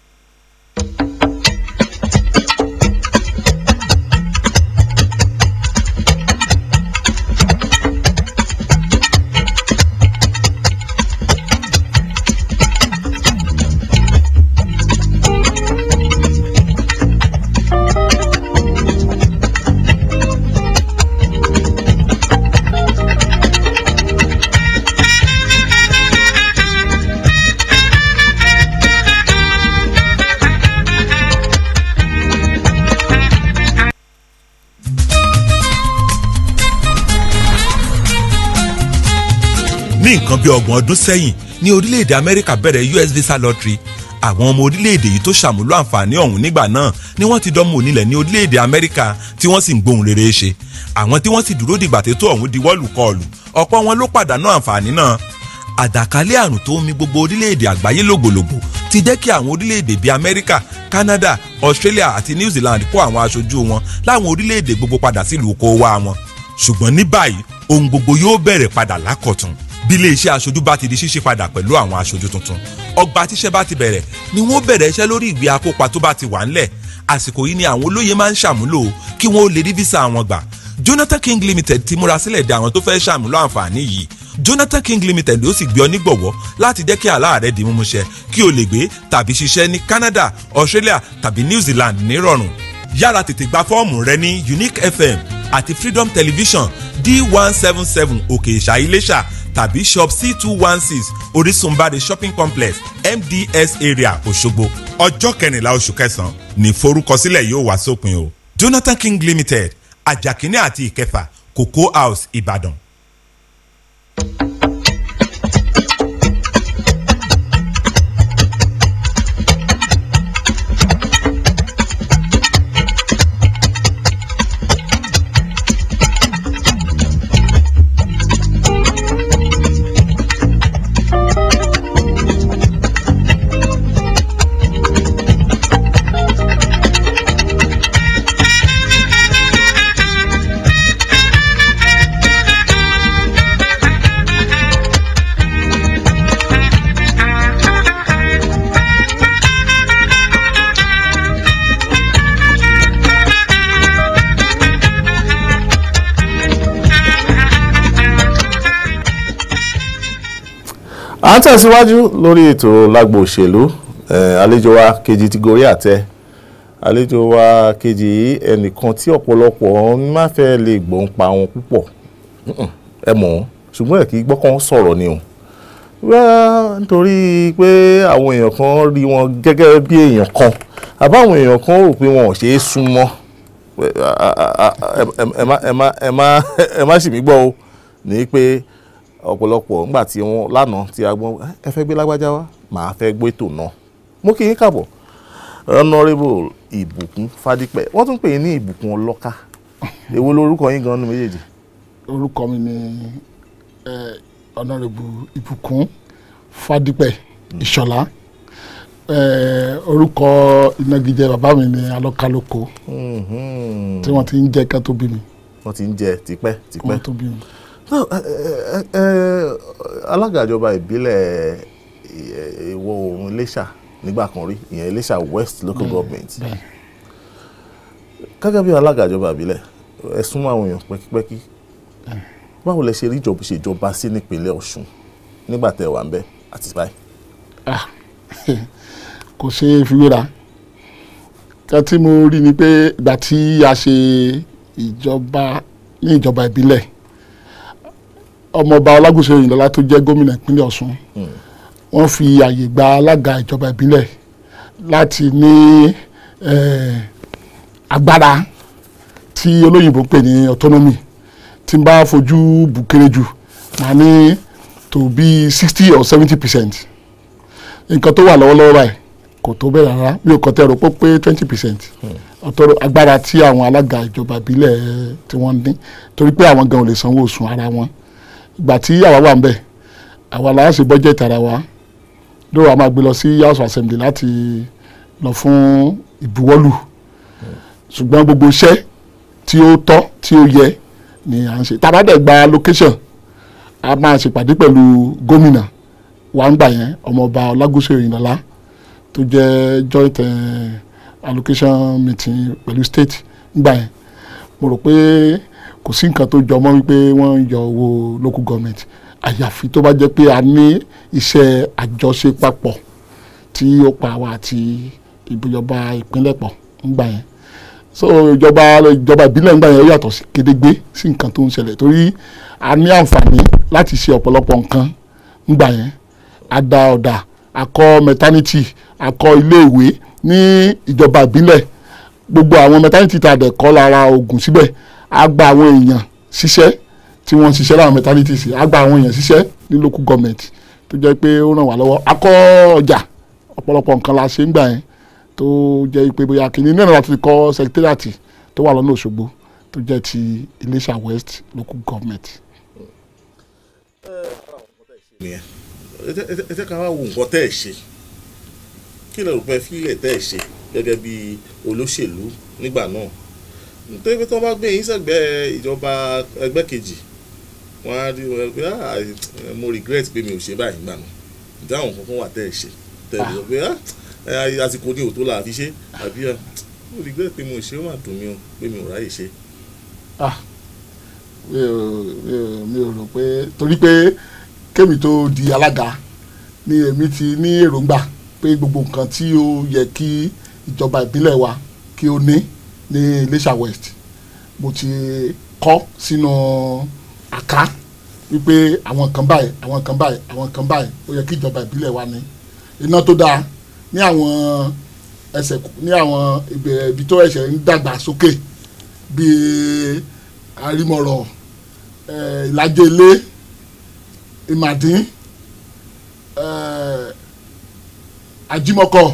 ní nǹkan bí ọgbọ̀n ọdún sẹ́yìn ní orílẹ̀-èdè amẹ́ríkà bẹ̀rẹ̀ us visa lottery àwọn ọmọ orílẹ̀-èdè yìí tó ṣàmúlò àǹfààní ọ̀hún nígbà náà ni wọ́n ti dánmọ̀ onílẹ̀ ní orílẹ̀-èdè amẹ́ríkà tí wọ́n sì ń gbóhùn rere ṣe àwọn tí wọ́n sì dúró dìgbà tètò ọ̀hún di wọ́ọ̀lù kọlù ọ̀pọ̀ wọn ló pàdánù àǹfààní náà àdàkálẹ̀ àrùn tó ń mi gbogbo orílẹ̀-èdè àgbáyé lògbòlògbò ti jẹ́ kí àwọn orílẹ̀-èdè bíi amẹ́ríkà canada australia àti new zealand kó àwọn aṣojú wọn láwọn orílẹ̀-èdè gbogbo padà sílùú kó wá wọn ṣùgbọ́n ní báyìí ohun gbogbo yóò bẹ̀rẹ̀ padà lákọ̀tún bí iléeṣẹ́ aṣojú bá ti di ṣíṣí padà pẹ̀lú àwọn aṣojú tuntun ọgbà tíṣẹ́ bá ti bẹ̀rẹ̀ ni wọ́n bẹ̀rẹ̀ iṣẹ́ lórí ìwé akópa tó bá ti wà ńlẹ̀ àsìkò yìí ni àwọn olóye máa ń ṣàmúlò kí wọ́n ó lè rí físà wọn gbà Jonathan King Limited ti múra sílẹ̀ de àwọn tó fẹ́ ṣàmúlò àǹfààní yìí Jonathan King Limited ló sì gbé ọ nígbọ̀wọ́ láti jẹ́ kí àlá rẹ di mímúṣẹ kí o lè gbé tàbí ṣiṣẹ́ ní Canada Australia tàbí New Zealand nírọ̀rùn yára tètè gba fọ́ọ̀mù rẹ ní Unique FM àti Freedom Television D one seven seven Òkè Ìṣà Iléṣà tàbí shop c two one six orísunbáde shopping complex mds area òṣogbo ọjọ́ kẹrìnlá oṣù kẹsàn-án ní forúkọsílẹ̀ yóò wá sópin o jonathan king limited ajakínní àti ìkẹfà cocoa house ìbàdàn. à ń tẹ̀síwájú lórí ètò lágbo òṣèlú eh, àlejò wa kejì ti gorí àtẹ àlejò wa kejì yìí ẹnìkan tí ọ̀pọ̀lọpọ̀ má fẹ́ lè gbọ́n pa wọn púpọ̀ Mm-mm, ẹ mọ̀ ọ́n ṣùgbọ́n ẹ̀ kì í gbọ́kàn sọ̀rọ̀ ni o wá nítorí pé àwọn èèyàn kan rí wọn gẹ́gẹ́ bí èèyàn kan àbáwọn èèyàn kan rò pé wọn ò ṣeé súnmọ́ ẹ ẹ má ẹ má ẹ má ẹ má ṣì mí gbọ́ o ní pé ọ̀pọ̀lọpọ̀ ńgbà tí wọ́n lánàá tí a gbọ́ ẹ fẹ́ gbé lágbájá wá màá fẹ́ gbé tò náà mo kì í kàbọ̀ honourable ìbùkún fádípẹ̀ wọ́n tún pè é ní ìbùkún ọlọ́ká èwo lorúkọ yín gan-an ní méjèèjì. orúkọ mi ni ọ̀nàrẹ́bù ìbùkún fádípẹ̀ ìṣọ̀lá orúkọ ìnagijẹ bàbá mi ni alọ́kálókò tí wọ́n ti ń jẹ́ ká tó bí mi. wọ́n ti ń jẹ tipẹ́ tipẹ́. wọ́n tó bí mi. alága ìjọba ìbílẹ̀ ìwọ̀ oòrùn Iléṣà nígbà kan rí ìyẹn Iléṣà West local government gẹ́gẹ́ bí alága ìjọba ìbílẹ̀ ẹ súnmọ́ àwọn èèyàn pẹ́kípẹ́kí báwo lẹ ṣe rí ìjọba ìṣèjọba sí nípínlẹ̀ Ọ̀ṣun nígbà tẹ́ wà ń bẹ̀ àti báyìí. kò ṣe é fi wéra ká tí mo rí ni pé ìgbà tí a ṣe ìjọba ní ìjọba ìbílẹ̀ ọmọọba ọlágúnṣe òyìnlọ́lá tó jẹ́ gómìnà ìpínlẹ̀ Ọ̀ṣun wọ́n fi àyè gba alága ìjọba ìbílẹ̀ láti ní agbára tí olóyìnbó pè ní autonomy tí n bá fojú bù kéré jù màá ní tó bí sixty or seventy percent nǹkan tó wà lọ́wọ́lọ́wọ́ báyìí kò tó bẹ́ẹ̀ rárá mi ò kàn tẹ́ rò pé pé twenty percent ọ̀tọ̀ agbára tí àwọn alága ìjọba ìbílẹ̀ tí wọ́n ní torí pé àwọn gan ò lè sanwó oṣù ara wọn ìgbà tí àwa wà ń bẹ̀ àwa la ṣe bọ́jẹ̀tì ara wa lóò a máa gbé lọ sí house of assembly láti lọ fún ìbuwọ́lù ṣùgbọ́n gbogbo iṣẹ́ tí ó tọ́ tí ó yẹ ni à ń ṣe tàbá dẹ̀ gba location a máa ṣèpàdé pẹ̀lú gómìnà wa ń gbà yẹn ọmọọba ọlágúsọ ìrìnàlá tó jẹ́ joint eh, allocation meeting pẹ̀lú state ńgbà yẹn mo rò pé kò sí nǹkan tó jọ mọ́ wípé wọ́n ń yọ owó local government àyàfi tó bá jẹ́ pé a ní iṣẹ́ àjọṣe papọ̀ tí ó pa àwa àti ìjọba ìpínlẹ̀ pọ̀ ńgbà yẹn so ìjọba ìjọba ìbílẹ̀ ńgbà yẹn ó yàtọ̀ sí kedegbe sí nǹkan tó ń ṣẹlẹ̀ torí a ní àǹfààní láti ṣe ọ̀pọ̀lọpọ̀ nǹkan ńgbà yẹn a da ọ̀dà a kọ́ maternity a kọ́ iléèwé ní ìjọba ìbílẹ̀ gbogbo àwọn maternity tá a dẹ̀ kọ́ lára oògùn síbẹ̀ a gba àwọn èèyàn ṣiṣẹ́ tí wọ́n ń ṣiṣẹ́ láwọn maternity sí a gba àwọn èèyàn ṣiṣẹ́ ní local government tó jẹ́ pé ó ràn wá lọ́wọ́ a kọ́ ọjà ọ̀pọ̀lọpọ̀ nǹkan la ṣe ń gbà yẹn tó jẹ́ pé bóyá kìíní náà láti kọ́ secretariat tó wà lọ́nà Òṣogbo tó jẹ́ ti Iléṣà West local government. nìyẹn ẹ jẹ́- ẹ jẹ́- ẹ jẹ́ ká wá wo nǹkan tẹ́ ẹ̀ ṣe kí lè rò pé fílẹ̀ tẹ́ ẹ̀ ṣe gẹ́gẹ́ bí olóṣèlú nígbà náà nítorí pé tí wọ́n bá gbé yín sẹ́gbẹ́ ìjọba ẹgbẹ́ kejì wọ́n á rí wọn pé "Ah, mo regret pé mi ò ṣe báyìí gbà náà ìdáhùn kankan wà tẹ́ ẹ̀ ṣe tẹ́ ẹ̀ lọ pé "Ah, ẹ, àsìkò ní òtó là á fi ṣe àbí "Ah, mo regret pé mi ò ṣe ó mà dùn mí o pé mi ò ráyè ṣe. ah mi ò mi ò mi ò rò pé torí pé kémi tó di alága ni èmi ti ní èròǹgbà pé gbogbo nǹkan tí ó yẹ kí ìjọba ìbílẹ̀ wa kí ó ní ní Iléṣà West mo ti kọ́ sínú àká wípé àwọn kan báyìí àwọn kan báyìí àwọn kan báyìí ó yẹ kí ìjọba ìbílẹ̀ wa ní iná tó dáa ní àwọn ẹsẹ̀ ní àwọn ibẹ̀- ibi tó ẹsẹ̀ ń dàgbà sókè bíi arímọ̀rọ̀ eh, ìlàjẹ̀lé ìmàdín eh, ajímọ̀kọ̀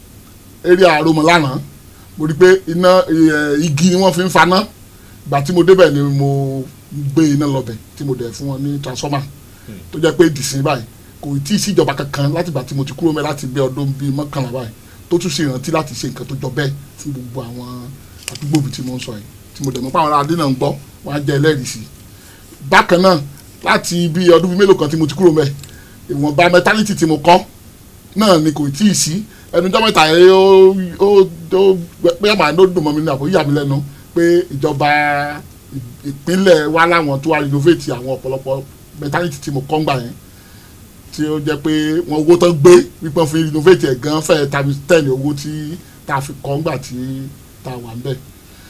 eré àròmọ̀ lánàá mo rí i pé iná eh, igi ni wọ́n fi ń faná ìgbà tí mo débẹ̀ ni mo gbé iná lọ́bẹ̀ tí mo dẹ̀ fún wọn ní transformer tó jẹ́ pé dìsín báyìí kò tí ì síjọba kankan láti ìgbà tí mo ti kúrò mẹ́ láti bí ọdún bíi mọ́kànlá báyìí tó tún ṣe ìrántí láti ṣe nǹkan tó jọ bẹ́ẹ̀ fún gbogbo àwọn àdúgbò bíi tí mo ń sọ yìí tí mo dẹ̀ mọ́ pé àwọn adé náà ń gbọ́ wọ́n á jẹ́ ẹlẹ́rìí sí i bákan náà láti bí ọdún bíi mélòó kan tí mo ti kúrò mẹ́ ìwọ̀nba mẹtálítì tí mo kọ́ náà ni kò tí ì sí ẹnu jọ́ mẹ́ta yẹn ó ó ó pé àmà ló dùn mọ́ mi ní àbò yà mí lẹ́nu pé ìjọba ìpínlẹ̀ wa láwọn tó wá renovate àwọn ọ̀pọ̀lọpọ̀ mẹtálítì tí mo kọ́ ń gbà yẹn tí ó jẹ́ pé wọn owó tó gbé wípé wọ́n fi renovate ẹ̀ gan fẹ́ẹ́ tàbí tẹ̀lé owó tí tá a fi kọ́ ńgbà tí tá a wà ń bẹ̀.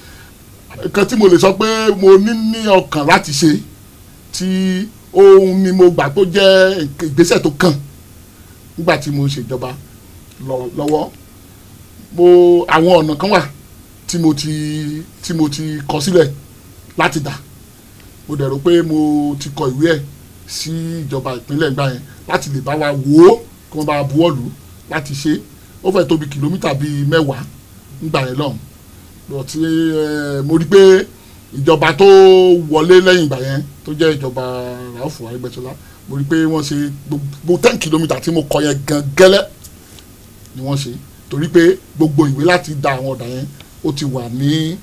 nǹkan tí mo lè sọ pé mo ní ní ọkàn láti ṣe tí ohun ni mo gbà tó jẹ́ ìgbésẹ̀ tó kàn nígbà tí mo ṣèjọba lọ- lọ́wọ́ mo àwọn ọ̀nà kan wà tí mo ti tí mo ti kọ sílẹ̀ láti dà mo dẹ̀ rò pé mo ti kọ ìwé ẹ̀ sí ìjọba ìpínlẹ̀ ìgbà yẹn láti lè bá wa wò ó kí wọ́n bá wa buwọ́ lù ú láti ṣe ó fẹ́ tóbi kìlómítà bíi mẹ́wàá ńgbà yẹn lọ́hùn lọ́tí mo rí pé ìjọba tó wọlé lẹ́yìn ìgbà yẹn tó jẹ́ ìjọba Ràúfù Arẹ́gbẹ́ṣọlá mo rí pé wọ́n ṣe gbogbo ten kìlómítà tí mo kọ yẹn gan gẹ́lẹ́ ni wọ́n ṣe torí pé gbogbo ìwé láti da àwọn ọ̀dà yẹn ó ti wà ní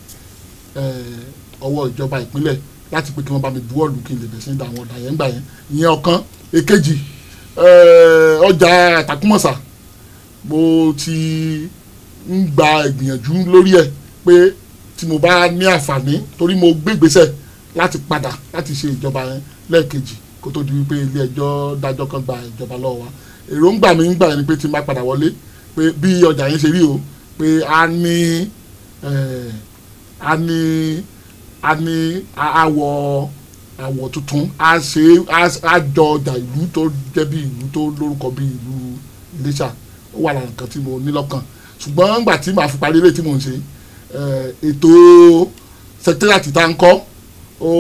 eh, ọwọ́ ìjọba ìpínlẹ̀ láti pé kí wọ́n bá mi buwọ́lù kí n lè bẹ̀rẹ̀ sí ní da àwọn ọ̀dà yẹn gbà yẹn ìyẹn ọ̀kan èkejì eh, ọjà àtàkùmọ̀sà mo ti ń gba ìgbìyànjú lórí ẹ̀ pé tí mo bá ní àǹfààní torí mo gbé ìgbésẹ̀ láti padà láti ṣe ìjọba yẹn lẹ́ẹ̀kejì kó tó di wípé ilé ẹjọ́ dájọ́ kan gba ìjọba lọ́wọ́ wa èròǹgbà mi ń gbà yẹn ni pé tí n bá padà wọlé pé bí ọjà yẹn ṣe rí o pé a ní eh, a ní a ní àwọ̀ àwọ̀ tuntun a ṣe a jọ ọjà ìlú tó jẹ́ bí ìlú tó lórúkọ bí ìlú Iléṣà ó wà lára nǹkan tí mo ní lọ́kàn ṣùgbọ́n nígbà tí màá fi parí ilé tí mò ń ṣe eh, ètò secretariat tá ń kọ́ ó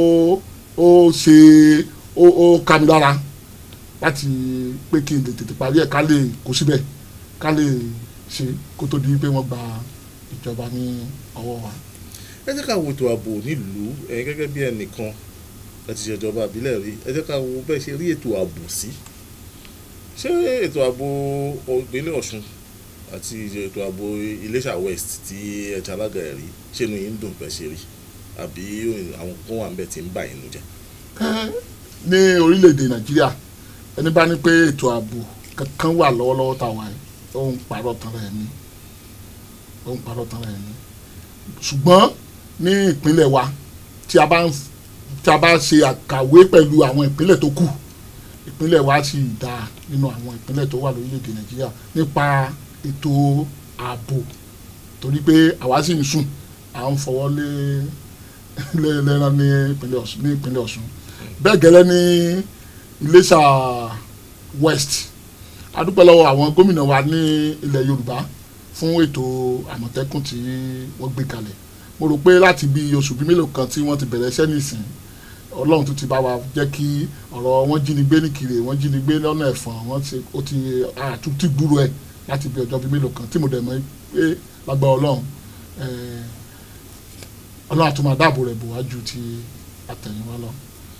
ó ṣe ó ó ká mi lára láti pé kí n lè tètè parí ẹ̀ ká lè kó síbẹ̀ ká lè ṣe kó tó di pé wọ́n gba ìjọba ní ọwọ́ wa. ẹ jẹ́ ká wo ètò ààbò nílùú ẹ̀yin gẹ́gẹ́ bí ẹnìkan ẹ ti ṣèjọba àbílẹ̀ rí ẹ jẹ́ ká wo bẹ́ẹ̀ ṣe rí ètò ààbò sí ṣé ètò ààbò ìpínlẹ̀ Ọ̀ṣun àti ètò ààbò Iléṣà West tí ẹja alága ẹ̀ rí ṣé inú yín ń dùn bẹ́ẹ̀ ṣe rí àbí àwọn kan wà ń bẹ̀ tí ń bà yín nú jẹ́. ní orílẹ̀-èdè Nàìjíríà ẹni bá ní pé ètò ààbò kankan wà lọ́wọ́lọ́wọ́ táwa yìí ó ń parọ́ tán rẹ̀ ni ó ń parọ́ tán rẹ̀ ni ṣùgbọ́n ní ìpínlẹ̀ wa tí a bá ń tí a bá ṣe àkàwé pẹ̀lú àwọn ìpínlẹ̀ tó kù ìpínlẹ̀ wa sì dáa nínú àwọn ìpínlẹ̀ tó wà lórílẹ̀‐èdè Nàìjíríà nípa ètò ààbò torí pé àwa sì ń sùn à ń fọwọ́ lé lé lẹ́ran ní ìpínlẹ̀ Ọ̀ṣun ní ìpínlẹ̀ Ọ̀ṣun bẹ́ẹ̀ gẹ́lẹ́ ní Iléṣà West a dúpẹ́ lọ́wọ́ àwọn gómìnà wa ní ilẹ̀ Yorùbá fún ètò àmọ̀tẹ́kùn tí wọ́n gbé kalẹ̀ mo rò pé láti bí oṣù bíi mélòó kan tí wọ́n ti bẹ̀rẹ̀ iṣẹ́ nìsín ọlọ́run tún ti bá wa jẹ́ kí ọ̀rọ̀ wọn jínigbé ní Ìkirè wọn jínigbé lọ́nà ẹ̀fọ̀n wọn ti ó ti àtúntì gbúrò ẹ̀ láti bí ọjọ́ bíi mélòó kan tí mo dẹ̀ mọ̀ pé lágbára ọlọ́run ọlọ́run àtúmọ̀ dáàbò rẹ̀ bò wá ju ti àtẹ̀yìnwá lọ.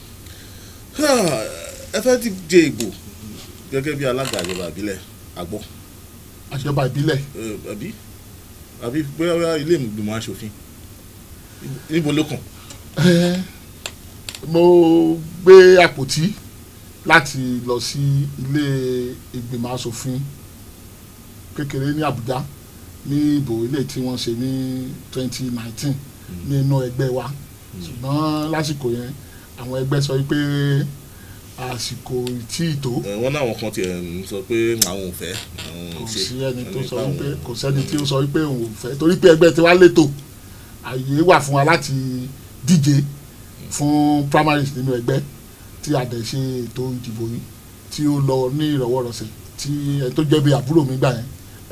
ẹ fẹ́ ti jẹ ìgbò gẹ́gẹ́ bí alága ìjọba ìbílẹ̀ àgbọ̀. àjọba ìbílẹ̀. àbí àbí bóyá ilé ìgbìmọ̀ asòfin níbo ló kàn. mo gbé àpótí láti lọ sí ilé ìgbìmọ̀ asòfin kékeré ní Àbújá ní ìbò ilé tí wọ́n ṣe ní twenty nineteen nínú ẹgbẹ́ wa ṣùgbọ́n lásìkò yẹn àwọn ẹgbẹ́ sọ pé àsìkò tí ì tó. wọ́n náà wọn kan tiẹ̀ ń sọ pé àwọn ò fẹ́. kò sí ẹni tó sọ wípé kò sẹ́ni tí ó sọ wípé òun ò fẹ́ torí pé ẹgbẹ́ tiwa létò àyè wà fún wa láti díje fún primaries nínú ẹgbẹ́ tí a dẹ̀ ṣe ètò ìdìbò yìí tí ó lọ ní ìrọ̀wọ́rọ̀sẹ̀ tí ẹni tó jẹ́ bí àbúrò mi gbà yẹn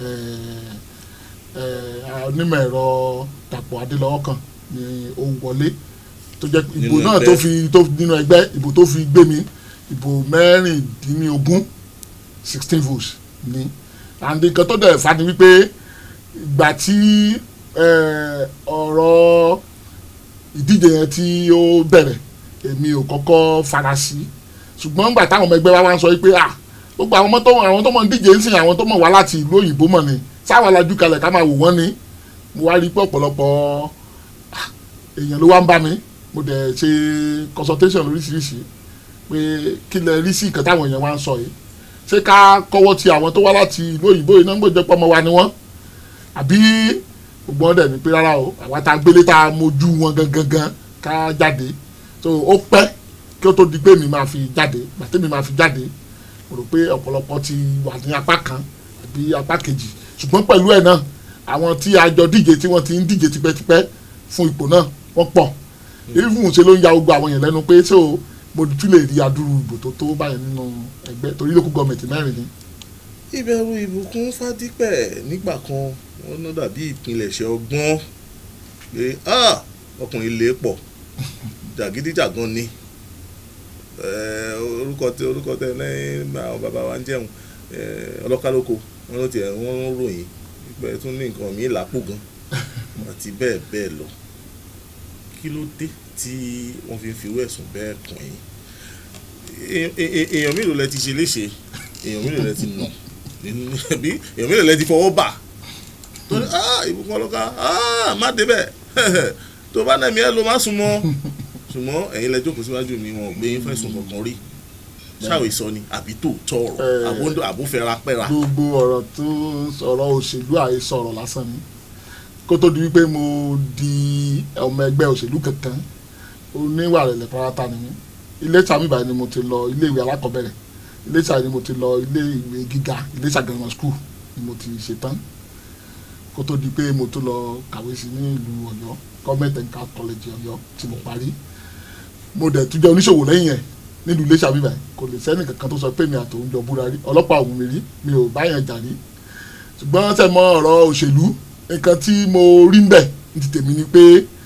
onímọ̀ ẹ̀rọ Dàpọ̀ Adélọ́wọ́ kan ni ó wọlé tó jẹ́ ìbò náà tó fi tó nínú ẹgbẹ́ ìbò tó fi gbé mi ìbò mẹ́rìndínlógún sixteen votes ni and nǹkan tó dẹ̀ fani wípé ìgbà tí ọ̀rọ̀ ìdíje yẹn tí ó bẹ̀rẹ̀ èmi ò kọ́kọ́ fara sí ṣùgbọ́n nígbà táwọn ọmọ ẹgbẹ́ wa wá ń sọ wípé ah gbogbo àwọn ọmọ tó àwọn tó mọ̀ ń díje ń sìn àwọn tó mọ̀ wá láti ìlú òyìnbó mọ̀ ni sáwọn alájú kalẹ̀ ká máa wò wọ́n ni mo wá rí pé ọ̀pọ̀lọpọ̀ èèyàn ló wá ń bá mi mo dẹ̀ ṣe consultation lóríṣiríṣi pé kí lẹ rí sí nǹkan táwọn èèyàn wá ń sọ yìí ṣé ká kọ́wọ́ ti àwọn tó wá láti ìlú òyìnbó yìí náà ń gbọ́dọ̀ pọ́nmọ wa ni wọ́n àbí gbogbo ọ̀dẹ̀ ni pé rárá o àwa tá a gbélé tá a mojú wọn gangan ká jáde so ó pẹ́ kí ó tó di pé mi máa fi jáde gbàtẹ́ mi máa fi jáde mo rò pé ọ̀pọ̀lọpọ̀ ti wà ní apá kan àbí apá kejì ṣùgbọ́n pẹ̀lú ẹ̀ náà àwọn tí a jọ díje tí wọ́n ti ń díje tipẹ́tipẹ́ fún ipò náà wọ́n pọ̀ even ṣe ló ń ya gbogbo àwọn yẹn lẹ́nu pé ṣé o mo tún lè rí adúrú ìbò tó tó báyìí nínú ẹgbẹ́ torí lókù gọọmẹ̀ntì mẹ́rin ni. ìbẹ̀rù ìbùkún fádípẹ̀ nígbà kan wọn náà dàbí ìpilẹ̀ṣẹ̀ ọgbọ́n pé ọkùnrin lè pọ̀ jàgídíjàgan ni orúkọ tẹ orúkọ tẹ lẹ́yìn àwọn bàbá wa ń jẹun ọlọ́kálókò wọn ló tiẹ̀ wọ́n ń ròyìn pé tún ní nǹkan míì lápò gan àti bẹ́ẹ̀ bẹ́ẹ̀ lọ kí ló dé tí wọ́n fi ń fi irú ẹ̀sùn bẹ́ẹ̀ kàn yín èèyàn mélòó lẹ ti ṣe léṣe èèyàn mélòó lẹ ti nà bí èèyàn mélòó lẹ ti fọwọ́ bà tó ní ìbùkún ọlọ́ká má débẹ̀ tó bá nẹ̀mí ẹ ló má sùn mọ́ ṣùgbọ́n ẹ̀yin lẹ jókòó síwájú mi wọn ò gbé yín fẹ̀sùn kankan rí ṣáà ìsọ ni àbí tòótọ́ ọ̀rọ̀ àbúfẹ́ra pẹ́ra. gbogbo ọ̀rọ̀ tó sọ̀rọ̀ òṣèlú àhesọ̀rọ̀ lásán ni kó tó di wípé mo di ọmọ ẹgbẹ́ òṣèlú kankan oníwà rẹ̀ pátá ni mí Iléṣà mi báyìí ni mo ti lọ ilé ìwé alákọ̀ọ́bẹ̀rẹ̀ Iléṣà ni mo ti lọ ilé ìwé gíga Iléṣà grammar school ni mo ti ṣetán kó tó di pé mo tún lọ kàwé sí ní ìlú Ọ̀yọ́ government and cat college Ọ̀yọ́ tí mo parí mo dẹ̀ tún jẹ́ oníṣòwò lẹ́yìn ẹ̀ nílùú Iléṣà mi báyìí kò lè sẹ́ni kankan tó sọ pé mi àtòun jọ búra rí ọlọ́pàá òun mi rí mi ò báyàn jà rí ṣùgbọ́n ṣe mọ ọ̀rọ̀ òṣèlú nǹkan tí mo rí ń bẹ̀ ní ti tèmi ni pé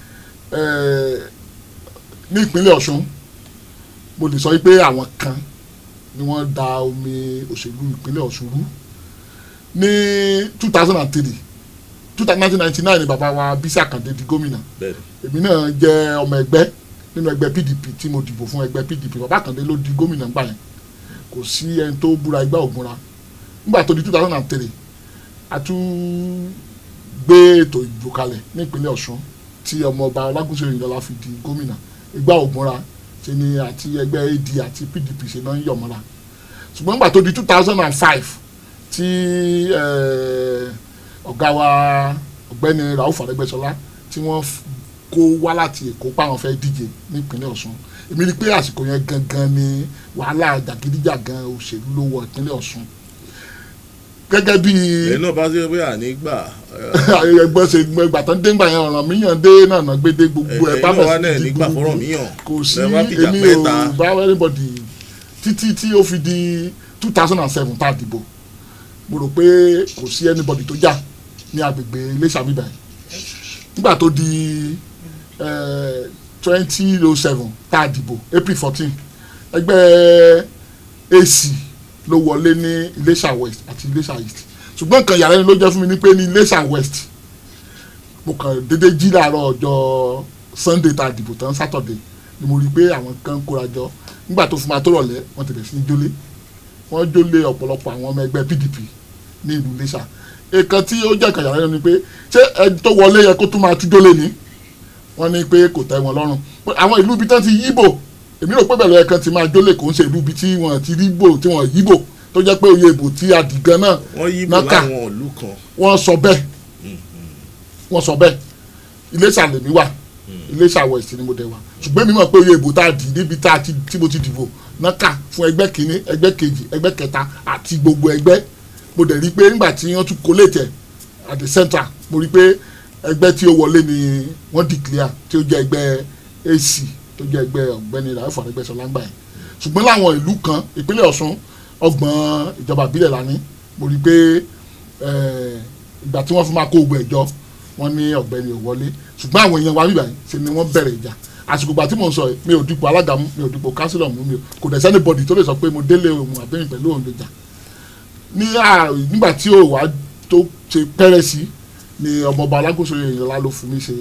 ní ìpínlẹ̀ Ọ̀ṣun mo lè sọ pé àwọn kan ni wọ́n da omi òṣèlú ìpínlẹ̀ Ọ̀ṣun rú ní two thousand and three two thousand nineteen ninety nine ni bàbá wa Bísí Àkàndé di gómìnà bẹ́ẹ̀ èmi náà jẹ́ ọmọ ẹgbẹ́ nínú ẹgbẹ́ PDP tí mo dìbò fún ẹgbẹ́ PDP bàbá Àkàndé ló di gómìnà gbà yẹn kò sí ẹni tó búra igbá ògúnra nígbà tó di two thousand and three a tún gbé ètò ìdìbò kalẹ̀ ní ìpínlẹ̀ Ọ̀ṣun tí ọmọọba Ọlágúnsọ Oyèdọ́lá fi di gómìnà igbá ògúnra ṣe ni àti ẹgbẹ́ AD àti PDP ṣe náà ń yọ̀ mọ́ra ṣùgbọ́n nígbà tó di two thousand and five tí eh, ọ̀gá wa ọ̀gbẹ́ni Rauf Arẹ́gbẹ́ṣọlá tí wọ́n f- kó wá láti Èkó páwọn fẹ́ díje nípínlẹ̀ Ọ̀ṣun èmi rí i pé àsìkò yẹn gangan ni wàhálà jàgídíjàgan òṣèlú ló wọ ìpínlẹ̀ Ọ̀ṣun gẹ́gẹ́ bí ẹ̀yin náà bá ṣe pé àní gbà ẹgbẹ́ ṣe gbọ́ ìgbà tán dé ńgbà yẹn ọ̀ràn míyàn dé náà náà gbé dé gbogbo ẹ̀ ẹ̀yin náà wá náà nígbà fọ́rọ̀ míyàn kò sí Bẹ́ẹ̀ bá fìjà èmi pẹ́ ò ta. bá anybody títí tí ó fi di two thousand and seven tá a dìbò mo rò pé kò sí anybody tó jà ní agbègbè Iléṣà bíbá yìí nígbà tó di twenty oh seven tá a dìbò April fourteen ẹgbẹ́ AC ló wọlé ní Iléṣà West àti Iléṣà East ṣùgbọ́n nǹkan ìyàlẹ́nu ló jẹ́ fún mi ní pé ní Iléṣà West mo kàn dédé jí láàárọ̀ ọjọ́ Sunday tá a dìbò tán Saturday ni mo rí i pé àwọn kan kóra jọ nígbà tó fún ma tó rọ̀lẹ́ wọ́n ti bẹ̀rẹ̀ sí ní jólé wọ́n jólé ọ̀pọ̀lọpọ̀ àwọn ọmọ ẹgbẹ́ PDP ní ìlú Iléṣà èèkan tí ó jẹ́ ìkànnì àlẹ́ ni pé ṣé ẹni tó wọlé yẹ kó tún máa tún jólé ni wọ́n ní pé kò tẹ́ wọn lọ́rùn Pé àwọn ìlú ibi tán ti yíbò èmi rò pé bẹ̀rẹ̀ ẹ̀kan ti máa jólé kò ń ṣe ìlú ibi tí wọ́n ti rí bò tí wọ́n yíbò tó jẹ́ pé oyè ìbò tí a dì gan náà wọ́n yí bò náà kà láwọn ìlú kan wọ́n sọ bẹ́ẹ̀ wọ́n sọ bẹ́ẹ̀ Iléṣà lèmi wà Iléṣà West ni mo dẹ̀ wà ṣùgbọ́n mi mọ̀ pé oyè ìbò tá a dì níbi tá a ti tí mo ti dìbò náà kà fún ẹgbẹ́ kìíní ẹgbẹ́ kejì ẹgbẹ́ kẹta àti gbogbo ẹgbẹ́ mo dẹ̀ rí i pé nígbà tí wọ́n tún kólé tẹ̀ at the center mo rí i pé ẹgbẹ́ tí ó wọlé ni wọ́n declare tí ó jẹ́ ẹgbẹ́ AC tó jẹ́ ẹgbẹ́ ọ̀gbẹ́ni Rauf Arẹ́gbẹ́ṣọlá ńgbà yẹn ṣùgbọ́n láwọn ìlú kan ìpínlẹ̀ Ọ̀ṣun ọgbọ̀n ìjọba ìbílẹ̀ lání mo rí i pé eh, ìgbà tí wọ́n fi máa kó ogun ẹ̀jọ wọ́n ní ọ̀gbẹ́ni ò wọlé ṣùgbọ́n àwọn èèyàn wa bíbá yìí ṣe ni wọ́n bẹ̀rẹ̀ ìjà àsìkò ìgbà tí mò ń sọ yìí mi ò dípò alága mú mi ò dípò kánsílọ̀ mú mi ò kò dẹ̀ sẹ́ni bọ̀dì tó lè sọ pé mo délé òun àbẹ́yìn pẹ̀lú òun lè jà ní à- nígbà tí ò wá tó ṣe pẹ́rẹ́ sí ni ọmọọba alágòsò ìyọlá ló fún mi ṣe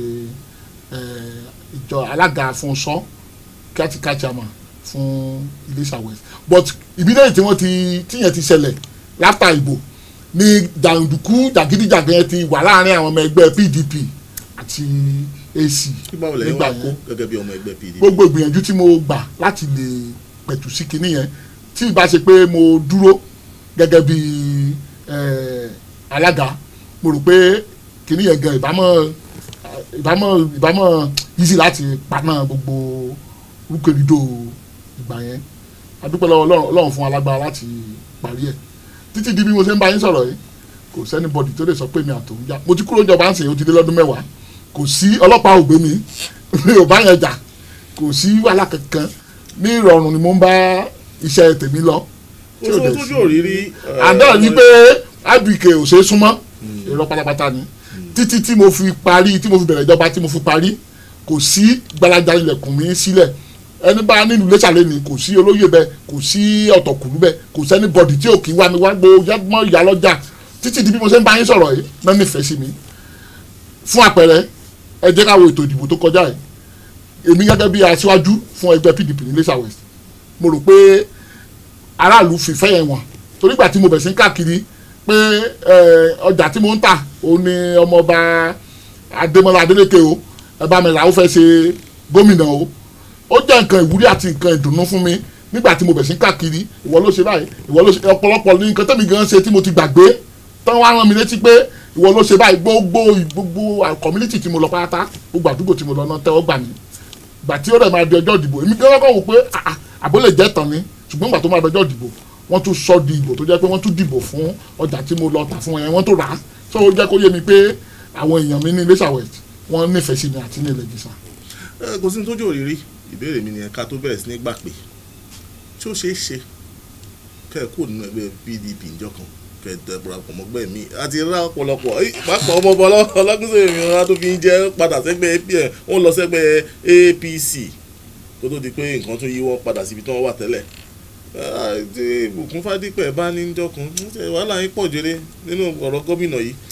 eh, ìjọ alága fún sọ kíátíkátí àmà fún Iléṣà West but ìbílẹ̀ tí wọ́n ti tíyẹn ti ṣẹlẹ̀ látà ìbò ní jàǹdùkú jàgídíjàgan yẹn ti wà láàrin àwọn ọmọ ẹgbẹ́ PDP àti AC nígbà wo lẹ́yìn nígbà wá kó yẹn gẹ́gẹ́ bí ọmọ ẹgbẹ́ PDP gbogbo ìgbìyànjú tí mo gbà láti lè pẹ̀tù sí kinní yẹn tí ìbá ṣe pé mo dúró gẹ́gẹ́ bí eh, alága mo rò pé kinní yẹn gan ìbámọ̀ ìbámọ̀ ìbámọ̀ easy láti paná gbogbo rúkèrìdò ìgbà yẹn adúpẹ́ lọ́wọ́ Ọlọ́run Ọlọ́run fún alágbára láti parí ẹ̀ títí di bí mo ṣe ń bá yín sọ̀rọ̀ yìí kò sẹ́ni bọ́dì tó lè sọ pé mi àtòun jà mo ti kúrò ìjọba ń sèé ó ti dé lọ́dún mẹ́wàá kò sí ọlọ́pàá ò gbé mi mi ò bá yẹn jà kò sí wàhálà kankan ní ìrọ̀rùn ni mo ń bá iṣẹ́ tèmi lọ. ó sọ tójú òrírí àdá ní pé abk ò ṣeé súnmọ́ èrò pátápátá ni títí tí mo fi parí tí mo fi bẹ̀rẹ̀ ìjọba tí mo fi parí kò sí gbalaja ilẹ̀kùn mi sílẹ̀ ẹni bá nínú iléṣàlẹ̀ ni kò sí olóyè bẹ́ẹ̀ kò sí ọ̀tọ̀kùlú bẹ́ẹ̀ kò sẹ́ni bọ̀dì tí ò kí wá mi wá gbó mọ́ ìyá lọ́jà títí di bí mo ṣe ń bá yín sọ̀rọ̀ yìí náà nífẹ̀ẹ́ sí mi fún àpẹẹrẹ ẹ jẹ́ ká wo ètò ìdìbò tó kọjá yìí èmi gẹ́gẹ́ bí aṣíwájú fún ẹgbẹ́ PDP ní Iléṣà West mo rò pé aráàlú fìfẹ́ yẹn wọ̀n torí ìgbà tí mo bẹ̀ sí káàkiri pé ọjà tí mo ń tà òun ni ọmọọba Adémọ́lá Adélékè o ẹ bá mi rà ó fẹ́ ṣe gómìnà o ó jẹ́ nǹkan ìwúrí àti nǹkan ìdùnnú fún mi nígbà tí mo bẹ̀ sí káàkiri ìwọ ló ṣe báyìí ìwọ ló ṣe ọ̀pọ̀lọpọ̀ ní nǹkan tẹ́mi gan ṣe tí mo ti gbàgbé tán wá rán mi létí pé ìwọ ló ṣe báyìí gbogbo gbogbo community tí mo lọ pátá gbogbo àdúgbò tí mo lọ náà tẹ́wọ́ gbà mí gbà tí ó rẹ̀ máa di ọjọ́ ìdìbò èmi gan kọ́ wò pé àbó lè jẹ́ tán ni ṣùgbọ́n gbà tó máa di ọjọ́ ìdìbò wọ́n tún sọ di ìbò tó jẹ́ pé wọ́n tún dìbò fún ọjà tí mo lọ tà fún yẹn wọ́n tún rà á so ó jẹ́ kó yé mi pé àwọn èèyàn mi ní Iléṣà West wọ́n nífẹ̀ẹ́ sí mi àti ní ilẹ̀ Ìjẹ̀ṣà. kò sí ní tójú òrírí ìbéèrè mi nìyẹn ká tó bẹ̀rẹ̀ sí ní gbà pé tí ó ṣeé ṣe kẹ́ ẹ̀ kúrò nínú ẹgbẹ́ PDP ǹjọ́ kan kẹ́ ẹ̀ dẹ̀bùrà pọ̀ mọ́gbẹ́ mi àti rá ọ̀pọ̀lọpọ̀ pápá ọmọ ọmọ ọlọ́gbọ́nsẹ̀ mi wọn tó fi ń jẹ́ padà sẹ́gbẹ́ APM wọ́n lọ sẹ́gbẹ́ APC kó tó di pé nǹkan tó yí wọ́n padà síbi tí wọ́n wà tẹ́lẹ̀ ìbùkún fádípẹ̀ bá ní ǹjọ́ kan wàhálà yín pọ̀ jẹ́rẹ́ nínú ọ̀rọ̀ gómìnà yìí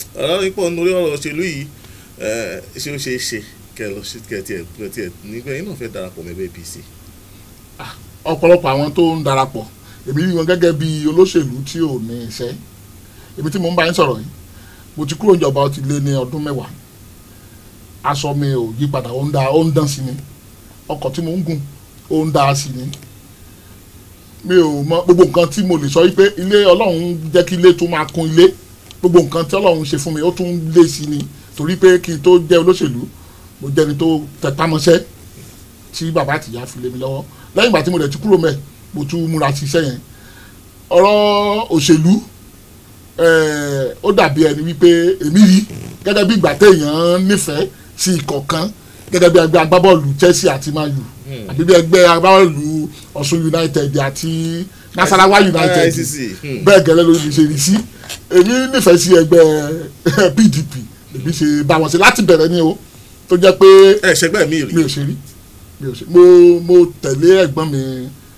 ọ̀rọ̀ ipò lórí ọ̀rọ̀ òṣèlú yìí ẹ, ṣé ó ṣe é ṣe kẹ lọ sí kẹ tiẹ̀ kẹ tiẹ̀ nígbà yín náà fẹ́ darapọ̀ mọ́ ẹgbẹ́ APC. ọ̀pọ̀lọpọ̀ àwọn tó ń darapọ̀ èmi rí wọn gẹ́gẹ́ bí olóṣèlú tí ò ní iṣẹ́ èmi tí mo ń bá yín sọ̀rọ̀ yìí mo ti kúrò níjọba ó ti lé ní ọdún mẹ́wàá aṣọ mi ò yí padà ó ń da ó ń dán sí ni ọkọ̀ tí mo ń gùn ó ń dá sí ni mi ò mọ gbogbo nǹkan tí mo lè sọ wípé ilé ọlọ́run jẹ́ kí ilé tó máa kún ilé gbogbo nǹkan tí ọlọ́run ṣe fún mi ó tún lé sí ni torí pé kí n tó jẹ́ olóṣèlú mo jẹ́ni tó tẹpámọ́ṣẹ́ tí bàbá àtìyá fi lé mi lọ́wọ́ lẹ́yìn ìgbà tí mo dẹ̀ ti kúrò mẹ́ mo tún múra ṣiṣẹ́ yẹn ọ̀rọ̀ òṣèlú eh, ó dàbí ẹni wípé èmi rí gẹ́gẹ́ bí ìgbà téèyàn nífẹ̀ẹ́ sí ikọ̀ kan gẹ́gẹ́ bí ẹgbẹ́ agbábọ́ọ̀lù Chelsea àti Man U àbí bí ẹgbẹ́ agbábọ́ọ̀lù Ọ̀ṣun United àti Nasarawa United ICC, hmm. bẹ́ẹ̀ gẹ́lẹ́ ló ní ṣe rí sí èmi nífẹ̀ẹ́ sí ẹgbẹ́ PDP èmi ṣe bá wọn ṣe láti bẹ̀rẹ̀ ni o tó jẹ́ pé ẹ ṣẹgbẹ́ mi rí mi ò ṣe rí mi ò ṣe mo mo tẹ̀lé ẹ̀gbọ́n mi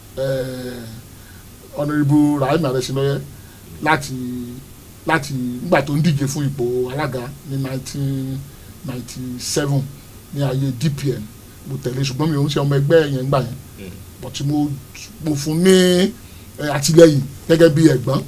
ọ̀nàrìbù Rahim Adesinaye láti láti nígbà tó ń díje fún ipò alága ní nineteen ninety seven ní ayé DPN mo tẹ̀lé ṣùgbọ́n mi ò ń ṣe ọmọ ẹgbẹ́ yẹn gbà yẹn but mo mo fún ní eh, àtìlẹ́yìn gẹ́gẹ́ bí ẹ̀gbọ́n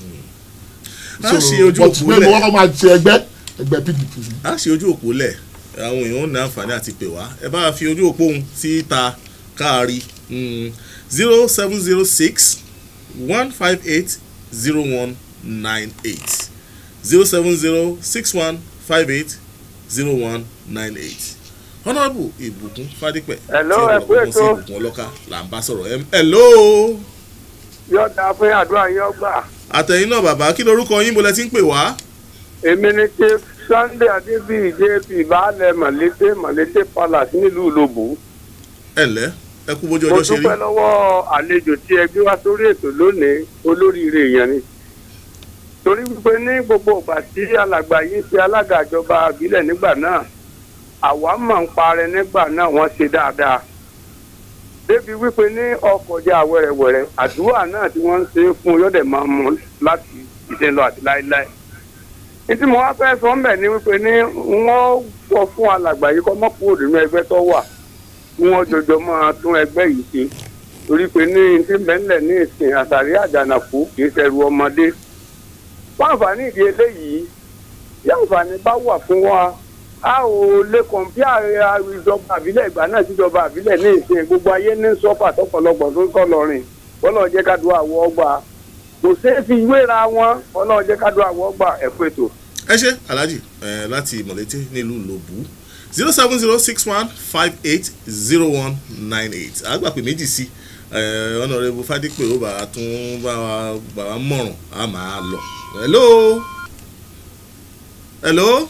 a ṣe ojú but òpó pé mo lẹ̀ kọ́kọ́ máa ṣe ẹgbẹ́ ẹgbẹ́ PDP ni. a ṣe ojú òpó lẹ̀ àwọn èèyàn ò ní àǹfààní àti pè wá ẹ bá fi ojú òpó òun síta káàrí zero seven zero six one five eight zero one nine eight zero seven zero six one five eight zero one nine eight honourable ìbùkún fádípẹ̀ Hello, tí ẹ ọ̀rọ̀ kú gbọ́n sí ètò. ìbùkún ọlọ́ka là ń bá sọ̀rọ̀ Em- hello yóò dáa fún àdúrà yín ọgbà àtẹ̀yìn náà bàbá kí lorúkọ yín bọ́lẹ̀ tí ń pè wá èmi ni chief sunday adébíyì jp baálẹ̀ mọ̀lété mọ̀lété palace nílùú ìlòbù ẹ̀lẹ́ ẹ kú bójú mo ọjọ́ ṣe rí dúpẹ́ lọ́wọ́ àlejò tí ẹ gbé wá sórí ètò lónìí olóríire èèyàn ni torí wípé ní gbogbo ìgbà tí alàgbà yìí ṣe alága ìjọba àbílẹ̀ nígbà náà àwa mọ̀ ń parẹ́ nígbà náà wọ́n ṣe dáadáa débi wípé ní ọkọ̀jà wẹ̀rẹ̀wẹ̀rẹ̀ àdúrà náà tí wọ́n ń ṣe fún yọ́dẹ̀ máa mú láti ìdẹ́ lọ àti láéláé ìtí mo wá fẹ́ sọ ń bẹ̀ ni wípé ní wọ́n sọ fún alàgbà yìí kọ́ mọ́ kúrò nínú ẹgbẹ́ tó wà kí wọ́n jọjọ máa tún ẹgbẹ́ yìí ṣe torí pé ní ti bẹ́ńlẹ̀ ní ìsìn àtàrí àjànàkú kì í ṣẹrù ọmọdé fún àǹfààní ìdí eléyìí tí àǹfààní bá wà fún wa a ò lè kọ̀ǹpíà ìjọba àbílẹ̀ ìgbà náà síjọba àbílẹ̀ ní ìsìn gbogbo ayé ní sọ́fà tọ́pọ̀lọpọ̀ tó ń kọ́ lọ́rìn bọ́lá jẹ́ ká dùn àwọ̀ ọgbà kò ṣeé fi wéra wọn bọ́lá jẹ́ ká dùn àwọ̀ ọgbà ẹ̀kú ètò. ẹ ṣe alhaji ẹ láti mọ̀lété nílùú lòbù zero seven zero six one five eight zero one nine eight àgbàpè méjì sí ọ̀nàrẹ́bù fádípè ó bá a tún bá wa bá wa mọ̀ràn á máa lọ. hello hello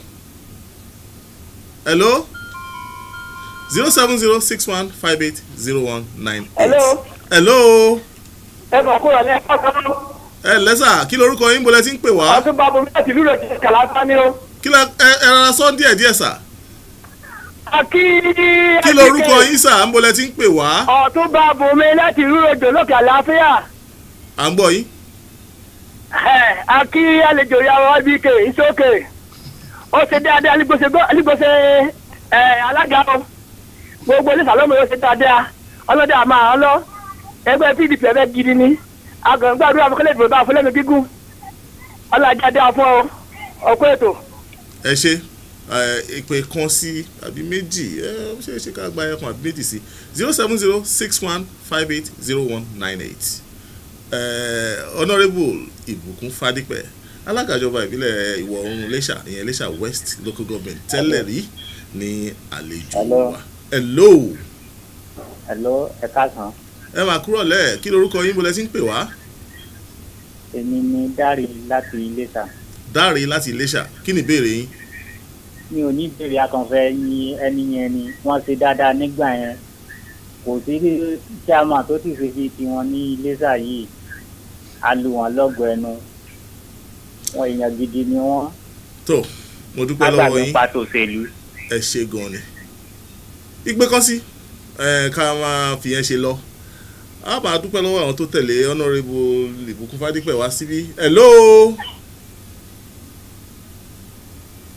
hello zero seven zero six one five eight zero one nine eight. Hello. hello ẹ bọ̀ kúrò ní ẹ̀ka kan ẹ lẹ́sà kí lorúkọ yín bọ́lẹ̀ tí ń pè wá ọtún bá bomi láti lúlò jẹ kàlàtà ni o. kí lẹ ẹ ẹ rárá sọ díẹ̀ díẹ̀ sà akí kí lorúkọ yín sà ń bọ́lẹ̀ tí ń pè wá ọtún bá bomi láti lúlò jẹ lókè àlàáfíà. à ń gbọ́ yín. ẹ akí àlejò yàrá ibk ìsókè ó ṣe dáadáa aligbose aligbose ẹ alága o gbogbo ilé sàlọ́mù yóò ṣe dáadáa ọlọ́dẹ àmọ́ àwọn lọ ẹgbẹ́ pdp ẹgbẹ́ gidi ni agbọ̀ngbàdúrà fúnkẹ́lẹ́ ìdìbò bá fúnlẹ́mi gígùn ọlọ́jà dáa fún ọ ọkọ ètò. ẹ ṣe ẹ, ìpè kan sí àbí méjì ẹ ó ṣe é ṣe ká gba ẹkùn àbí méjì sí zero seven zero six one five eight zero one nine eight honourable ìbùkún fádípẹ̀ alága ìjọba ìbílẹ̀ ìwọ̀ oòrùn iléṣà ìyẹn iléṣà west local government tẹ́lẹ̀ rí ní àlejò Hello. wa hello Hello, ẹ káàsán. ẹ máa kúrò lẹ́ẹ̀ kí lorúkọ yín bọ́lẹ̀ tí ń pè wá Èmi ni Dárí láti Iléṣà. dáre láti iléṣà kí ni ìbéèrè yín Mi ò ní ìbéèrè akànfẹ́ yín ẹni yẹn ni wọ́n ṣe dáadáa nígbà yẹn. Kò sí chairman tó ti ṣe fi tiwọn ní Iléṣà yìí. A lù wọ́n lọ́gọ̀ ẹnu. Wọ́n èèyàn gidi ni wọ́n. tó mo dúpẹ́ lọ́wọ́ Agbàgbé yín pàtó òṣèlú. ẹ ṣe gan ni ìgbé kan sí ẹ ká máa fi yẹn ṣe lọ a máa dúpẹ́ lọ́wọ́ àwọn tó tẹ̀lé honourable ìbùkún fádípẹ̀ wá síbí hello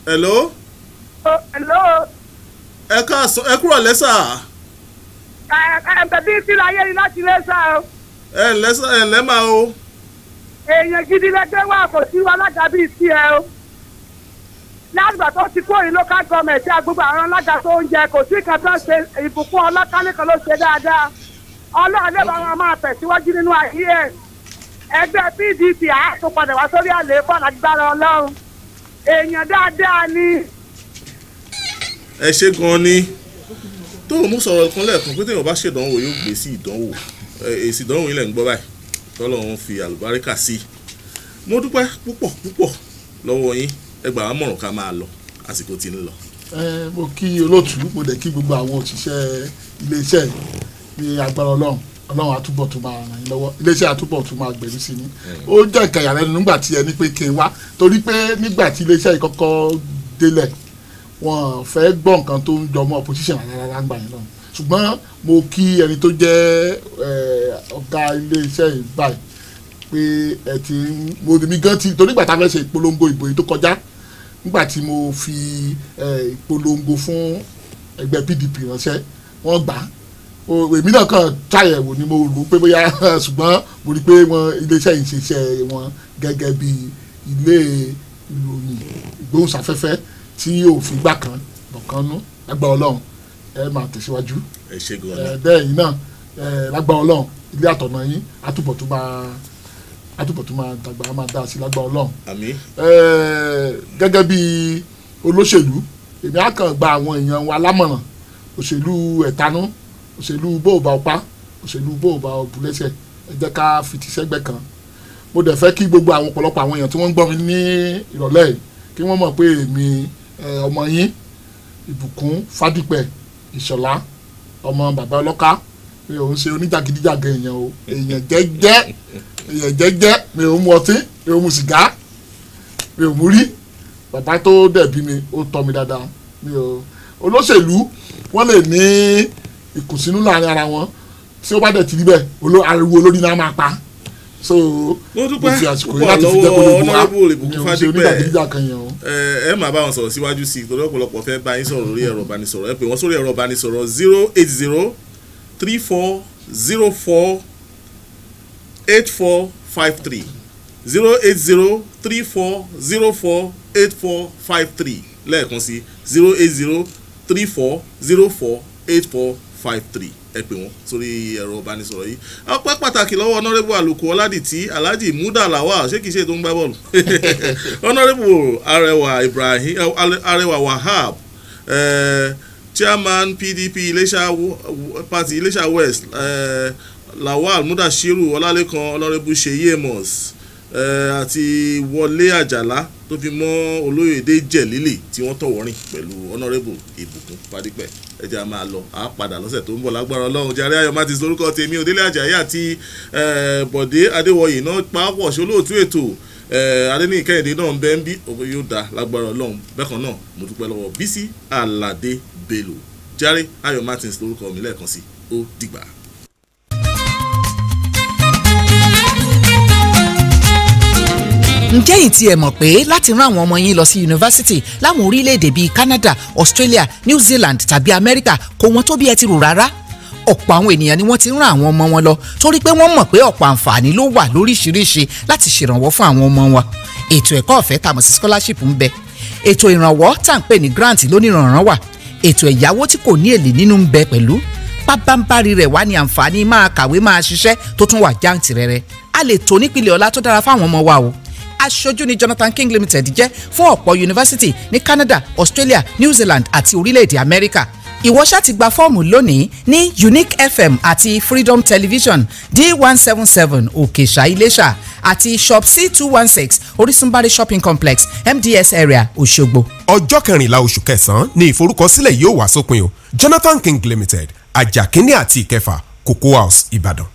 hello hello ẹ káàsán ẹ kúrò lẹ́sà ẹ̀ẹ́dẹ̀ bíi ti láyé ni láti lé sá o ẹ lẹ́sà ẹ lẹ́mà o èèyàn gidi lẹgbẹ́ wà kò sí alága bíi sí ẹ o lágbà tó ti kó yìí local government agbègbè àwọn alága tó ń jẹ kò sí kan tó ń ṣe ìbùkún ọlọ́kánìkan ló ṣe dáadáa ọlọ́run lè bá wọn máa tẹ̀síwájú nínú ayé ẹ̀ ẹgbẹ́ pdp àátó padà wá sórí àlééfà lágbára ọlọ́run èèyàn dáadáa ni ẹ ṣe gan ni tó o mú sọ̀rọ̀ kan lẹ́ẹ̀kan pé téèyàn bá ṣèdánwò yóò gbé sí ìdánwò ẹ, èsì ìdánwò yìí lẹ̀ ń gbọ́ báyìí tọ́lọ́run fi àlùbáríkà sí i mo dúpẹ́ púpọ̀ púpọ̀ lọ́wọ́ yín ẹ gbà wá mọ̀ràn ká máa lọ àsìkò tí ń lọ. ẹ mo kí olóòtú mo dẹ̀ kí gbogbo àwọn òṣìṣẹ́ iléeṣẹ́ yìí ní agbára ọlọ́run ọlọ́run àtúbọ̀ tó máa ràn yín lọ́wọ́ iléeṣẹ́ àtúbọ̀ tó máa gbẹ̀rú sí ni ó jẹ́ ìkẹyà lẹ́nu nígbà tí ẹ ní pé kí n wá torí pé nígbà tí iléeṣẹ́ yìí kọ́kọ́ délẹ̀ wọn fẹ́ gbọ́ nǹkan tó ń jọmọ́ opposition rárá gbà yín lọ́run ṣùgbọ́n mo kí ẹni tó jẹ́ eh, ọ̀gá iléeṣẹ́ yìí báyìí pé ẹ ti ń mo mi gan ti torí ìgbà tá a fẹ́ ṣe ìpolongo ìbò yìí tó kọjá nígbà tí mo fi eh, ìpolongo fún ẹgbẹ́ pdp ránṣẹ́ wọ́n gbà á o èmi náà kàn ṣàyẹ̀wò ni mo rò pé bóyá ṣùgbọ́n mo rí i pé wọn iléeṣẹ́ yìí ṣiṣẹ́ wọn gẹ́gẹ́ bí ilé ìròyìn ìgbóhùnsáfẹ́fẹ́ tí yóò fi gbà kan bọ̀kan nú lágbà ọlọ́run ẹ máa tẹ̀síwájú ẹ ṣe gan ẹ ni bẹ́ẹ̀ yìí náà ẹ lágbà ọlọ́run ilé àtọ̀nà yín àtúbọ̀ tó máa àtúbọ̀ tó máa dàgbà á máa dá sí lágbà ọlọ́run àmì Eh, gẹ́gẹ́ bí olóṣèlú èmi á kàn gba àwọn èèyàn wa lámọ̀ràn òṣèlú ẹ̀tanú òṣèlú bóòbá ọpá òṣèlú bóòbá ọbúlẹ́sẹ̀ ẹ jẹ́ ká fìtì sẹ́gbẹ́ kan mo dẹ̀ fẹ́ kí gbogbo àwọn ọ̀pọ̀lọpọ̀ àwọn èèyàn tí wọ́n ń gbọ́ mi ní ìrọ̀lẹ́ yìí kí wọ́n mọ̀ pé èmi eh, ọmọ yín ìbùkún fádìpẹ̀ ìṣọ̀lá ọmọ bàbá ọlọ́ká mi ò ń ṣe oníjàgídíjàgẹ èèyàn o èèyàn jẹ́jẹ́ èèyàn jẹ́jẹ́ mi ò ń mu ọtí mi ò ń mu sìgá mi ò mú rí bàbá tó dẹ̀bi mi ó tọ́ mi dáadáa mi ò olóṣèlú wọ́n lè ní ìkùnsínú láàrin ara wọn tí ó bá dẹ̀ ti rí bẹ́ẹ̀ oló- ariwo olórí náà máa pa so mo dúpẹ́ mo fi àsìkò yìí púpọ̀ láti fi jẹ́ lọ́wọ́ polówó wa honourable mi ìbùkún ò ń ṣe fádípẹ́ oníjàgídíjàgan yẹn o. ẹ ẹ máa bá wọn sọ̀rọ̀ síwájú sí i torí ọ̀pọ̀lọpọ̀ fẹ́ bá yín sọ̀rọ̀ lórí ẹ̀rọ ìbánisọ̀rọ̀ ẹ pè wọ́n sórí ẹ̀rọ ìbánisọ̀rọ̀ zero eight zero three four zero four eight four five three zero eight zero three four zero four eight four five three lẹ́ẹ̀kan sí zero eight zero three four zero four eight four five three ẹ pè wọ́n sórí ẹ̀rọ ìbánisọ̀rọ̀ yìí ọpẹ́ pàtàkì lọ́wọ́ honourable àlùkò ọládìtì alhaji muda lawal ṣé kìí ṣe tó ń gbá bọ́ọ̀lù honourable arẹwà ibrahim eh, arẹwà wahab eh, chairman pdp iléṣà w- w- party iléṣà west eh, lawal mudashiru ọlálẹ́kan honourable seyi amos eh, àti wọlé àjàlá tó fi mọ́ olóyèdè jẹ̀lílì tí wọ́n tọ̀wọ́ rìn pẹ̀lú honourable ìbùkún fadípẹ̀ ẹ jẹ́ a máa lọ a padà lọ́sẹ̀ tó ń bọ̀ lágbára ọlọ́run jàre ayọ̀ martins lórúkọ tèmi òdélé àjàyí àti eh, bọ̀dé adéwọ̀yì náà pàápọ̀ ṣe olóòtú ètò eh, adéníyì kẹ́hìndé náà ń bẹ́ ń bí òwe yóò dá lágbára ọlọ́run bẹ́ẹ̀kan náà mo dúpẹ́ lọ́wọ́ bísí aládé bello jàre ayọ̀ martins lórúkọ mi lẹ́ẹ̀kan sí ó dìgbà. ǹjẹ́ yìí tí ẹ mọ̀ pé láti rán àwọn ọmọ yín lọ sí yunifásitì láwọn orílẹ̀-èdè bíi Canada Australia New Zealand tàbí America kò wọ́n tó bí ẹ ti rò rárá ọ̀pọ̀ àwọn ènìyàn ni wọ́n ti ń rán àwọn ọmọ wọn lọ torí pé wọ́n mọ̀ pé ọ̀pọ̀ àǹfààní ló wà lóríṣiríṣi láti ṣèrànwọ́ fún àwọn ọmọ wọn ètò ẹ̀kọ́ ọ̀fẹ́ tàmọ̀ sí scholarship ń bẹ ètò ìrànwọ́ tá à ń pè ní grant lónìrànràn wà ètò ẹ̀yáwó tí kò ní èlé nínú ń bẹ pẹ̀lú pábánbárì rẹ̀ wá ní àǹfààní máa kàwé máa ṣiṣẹ́ tó tún wà jáǹtìrẹrẹ a lè tò nípìnlẹ̀ ọlá tó dára fáwọn ọmọ wa o aṣojú ni Jonathan King Limited jẹ́ fún ọ̀pọ̀ yunifásitì ní Canada Australia New Zealand àti orílẹ̀-èdè America ìwọ ṣá ti gba fọ́ọ̀mù lónìí ní Unique FM àti Freedom Television D one seven seven Òkèṣà Iléṣà àti shop C two one six Orísunbárí shopping complex MDS area Òṣogbo. ọjọ́ kẹrìnlá oṣù kẹsàn-án ni ìforúkọsílẹ̀ yóò wá sópin o Jonathan King Limited ajakínní àti ìkẹfà Cocoa House Ìbàdàn.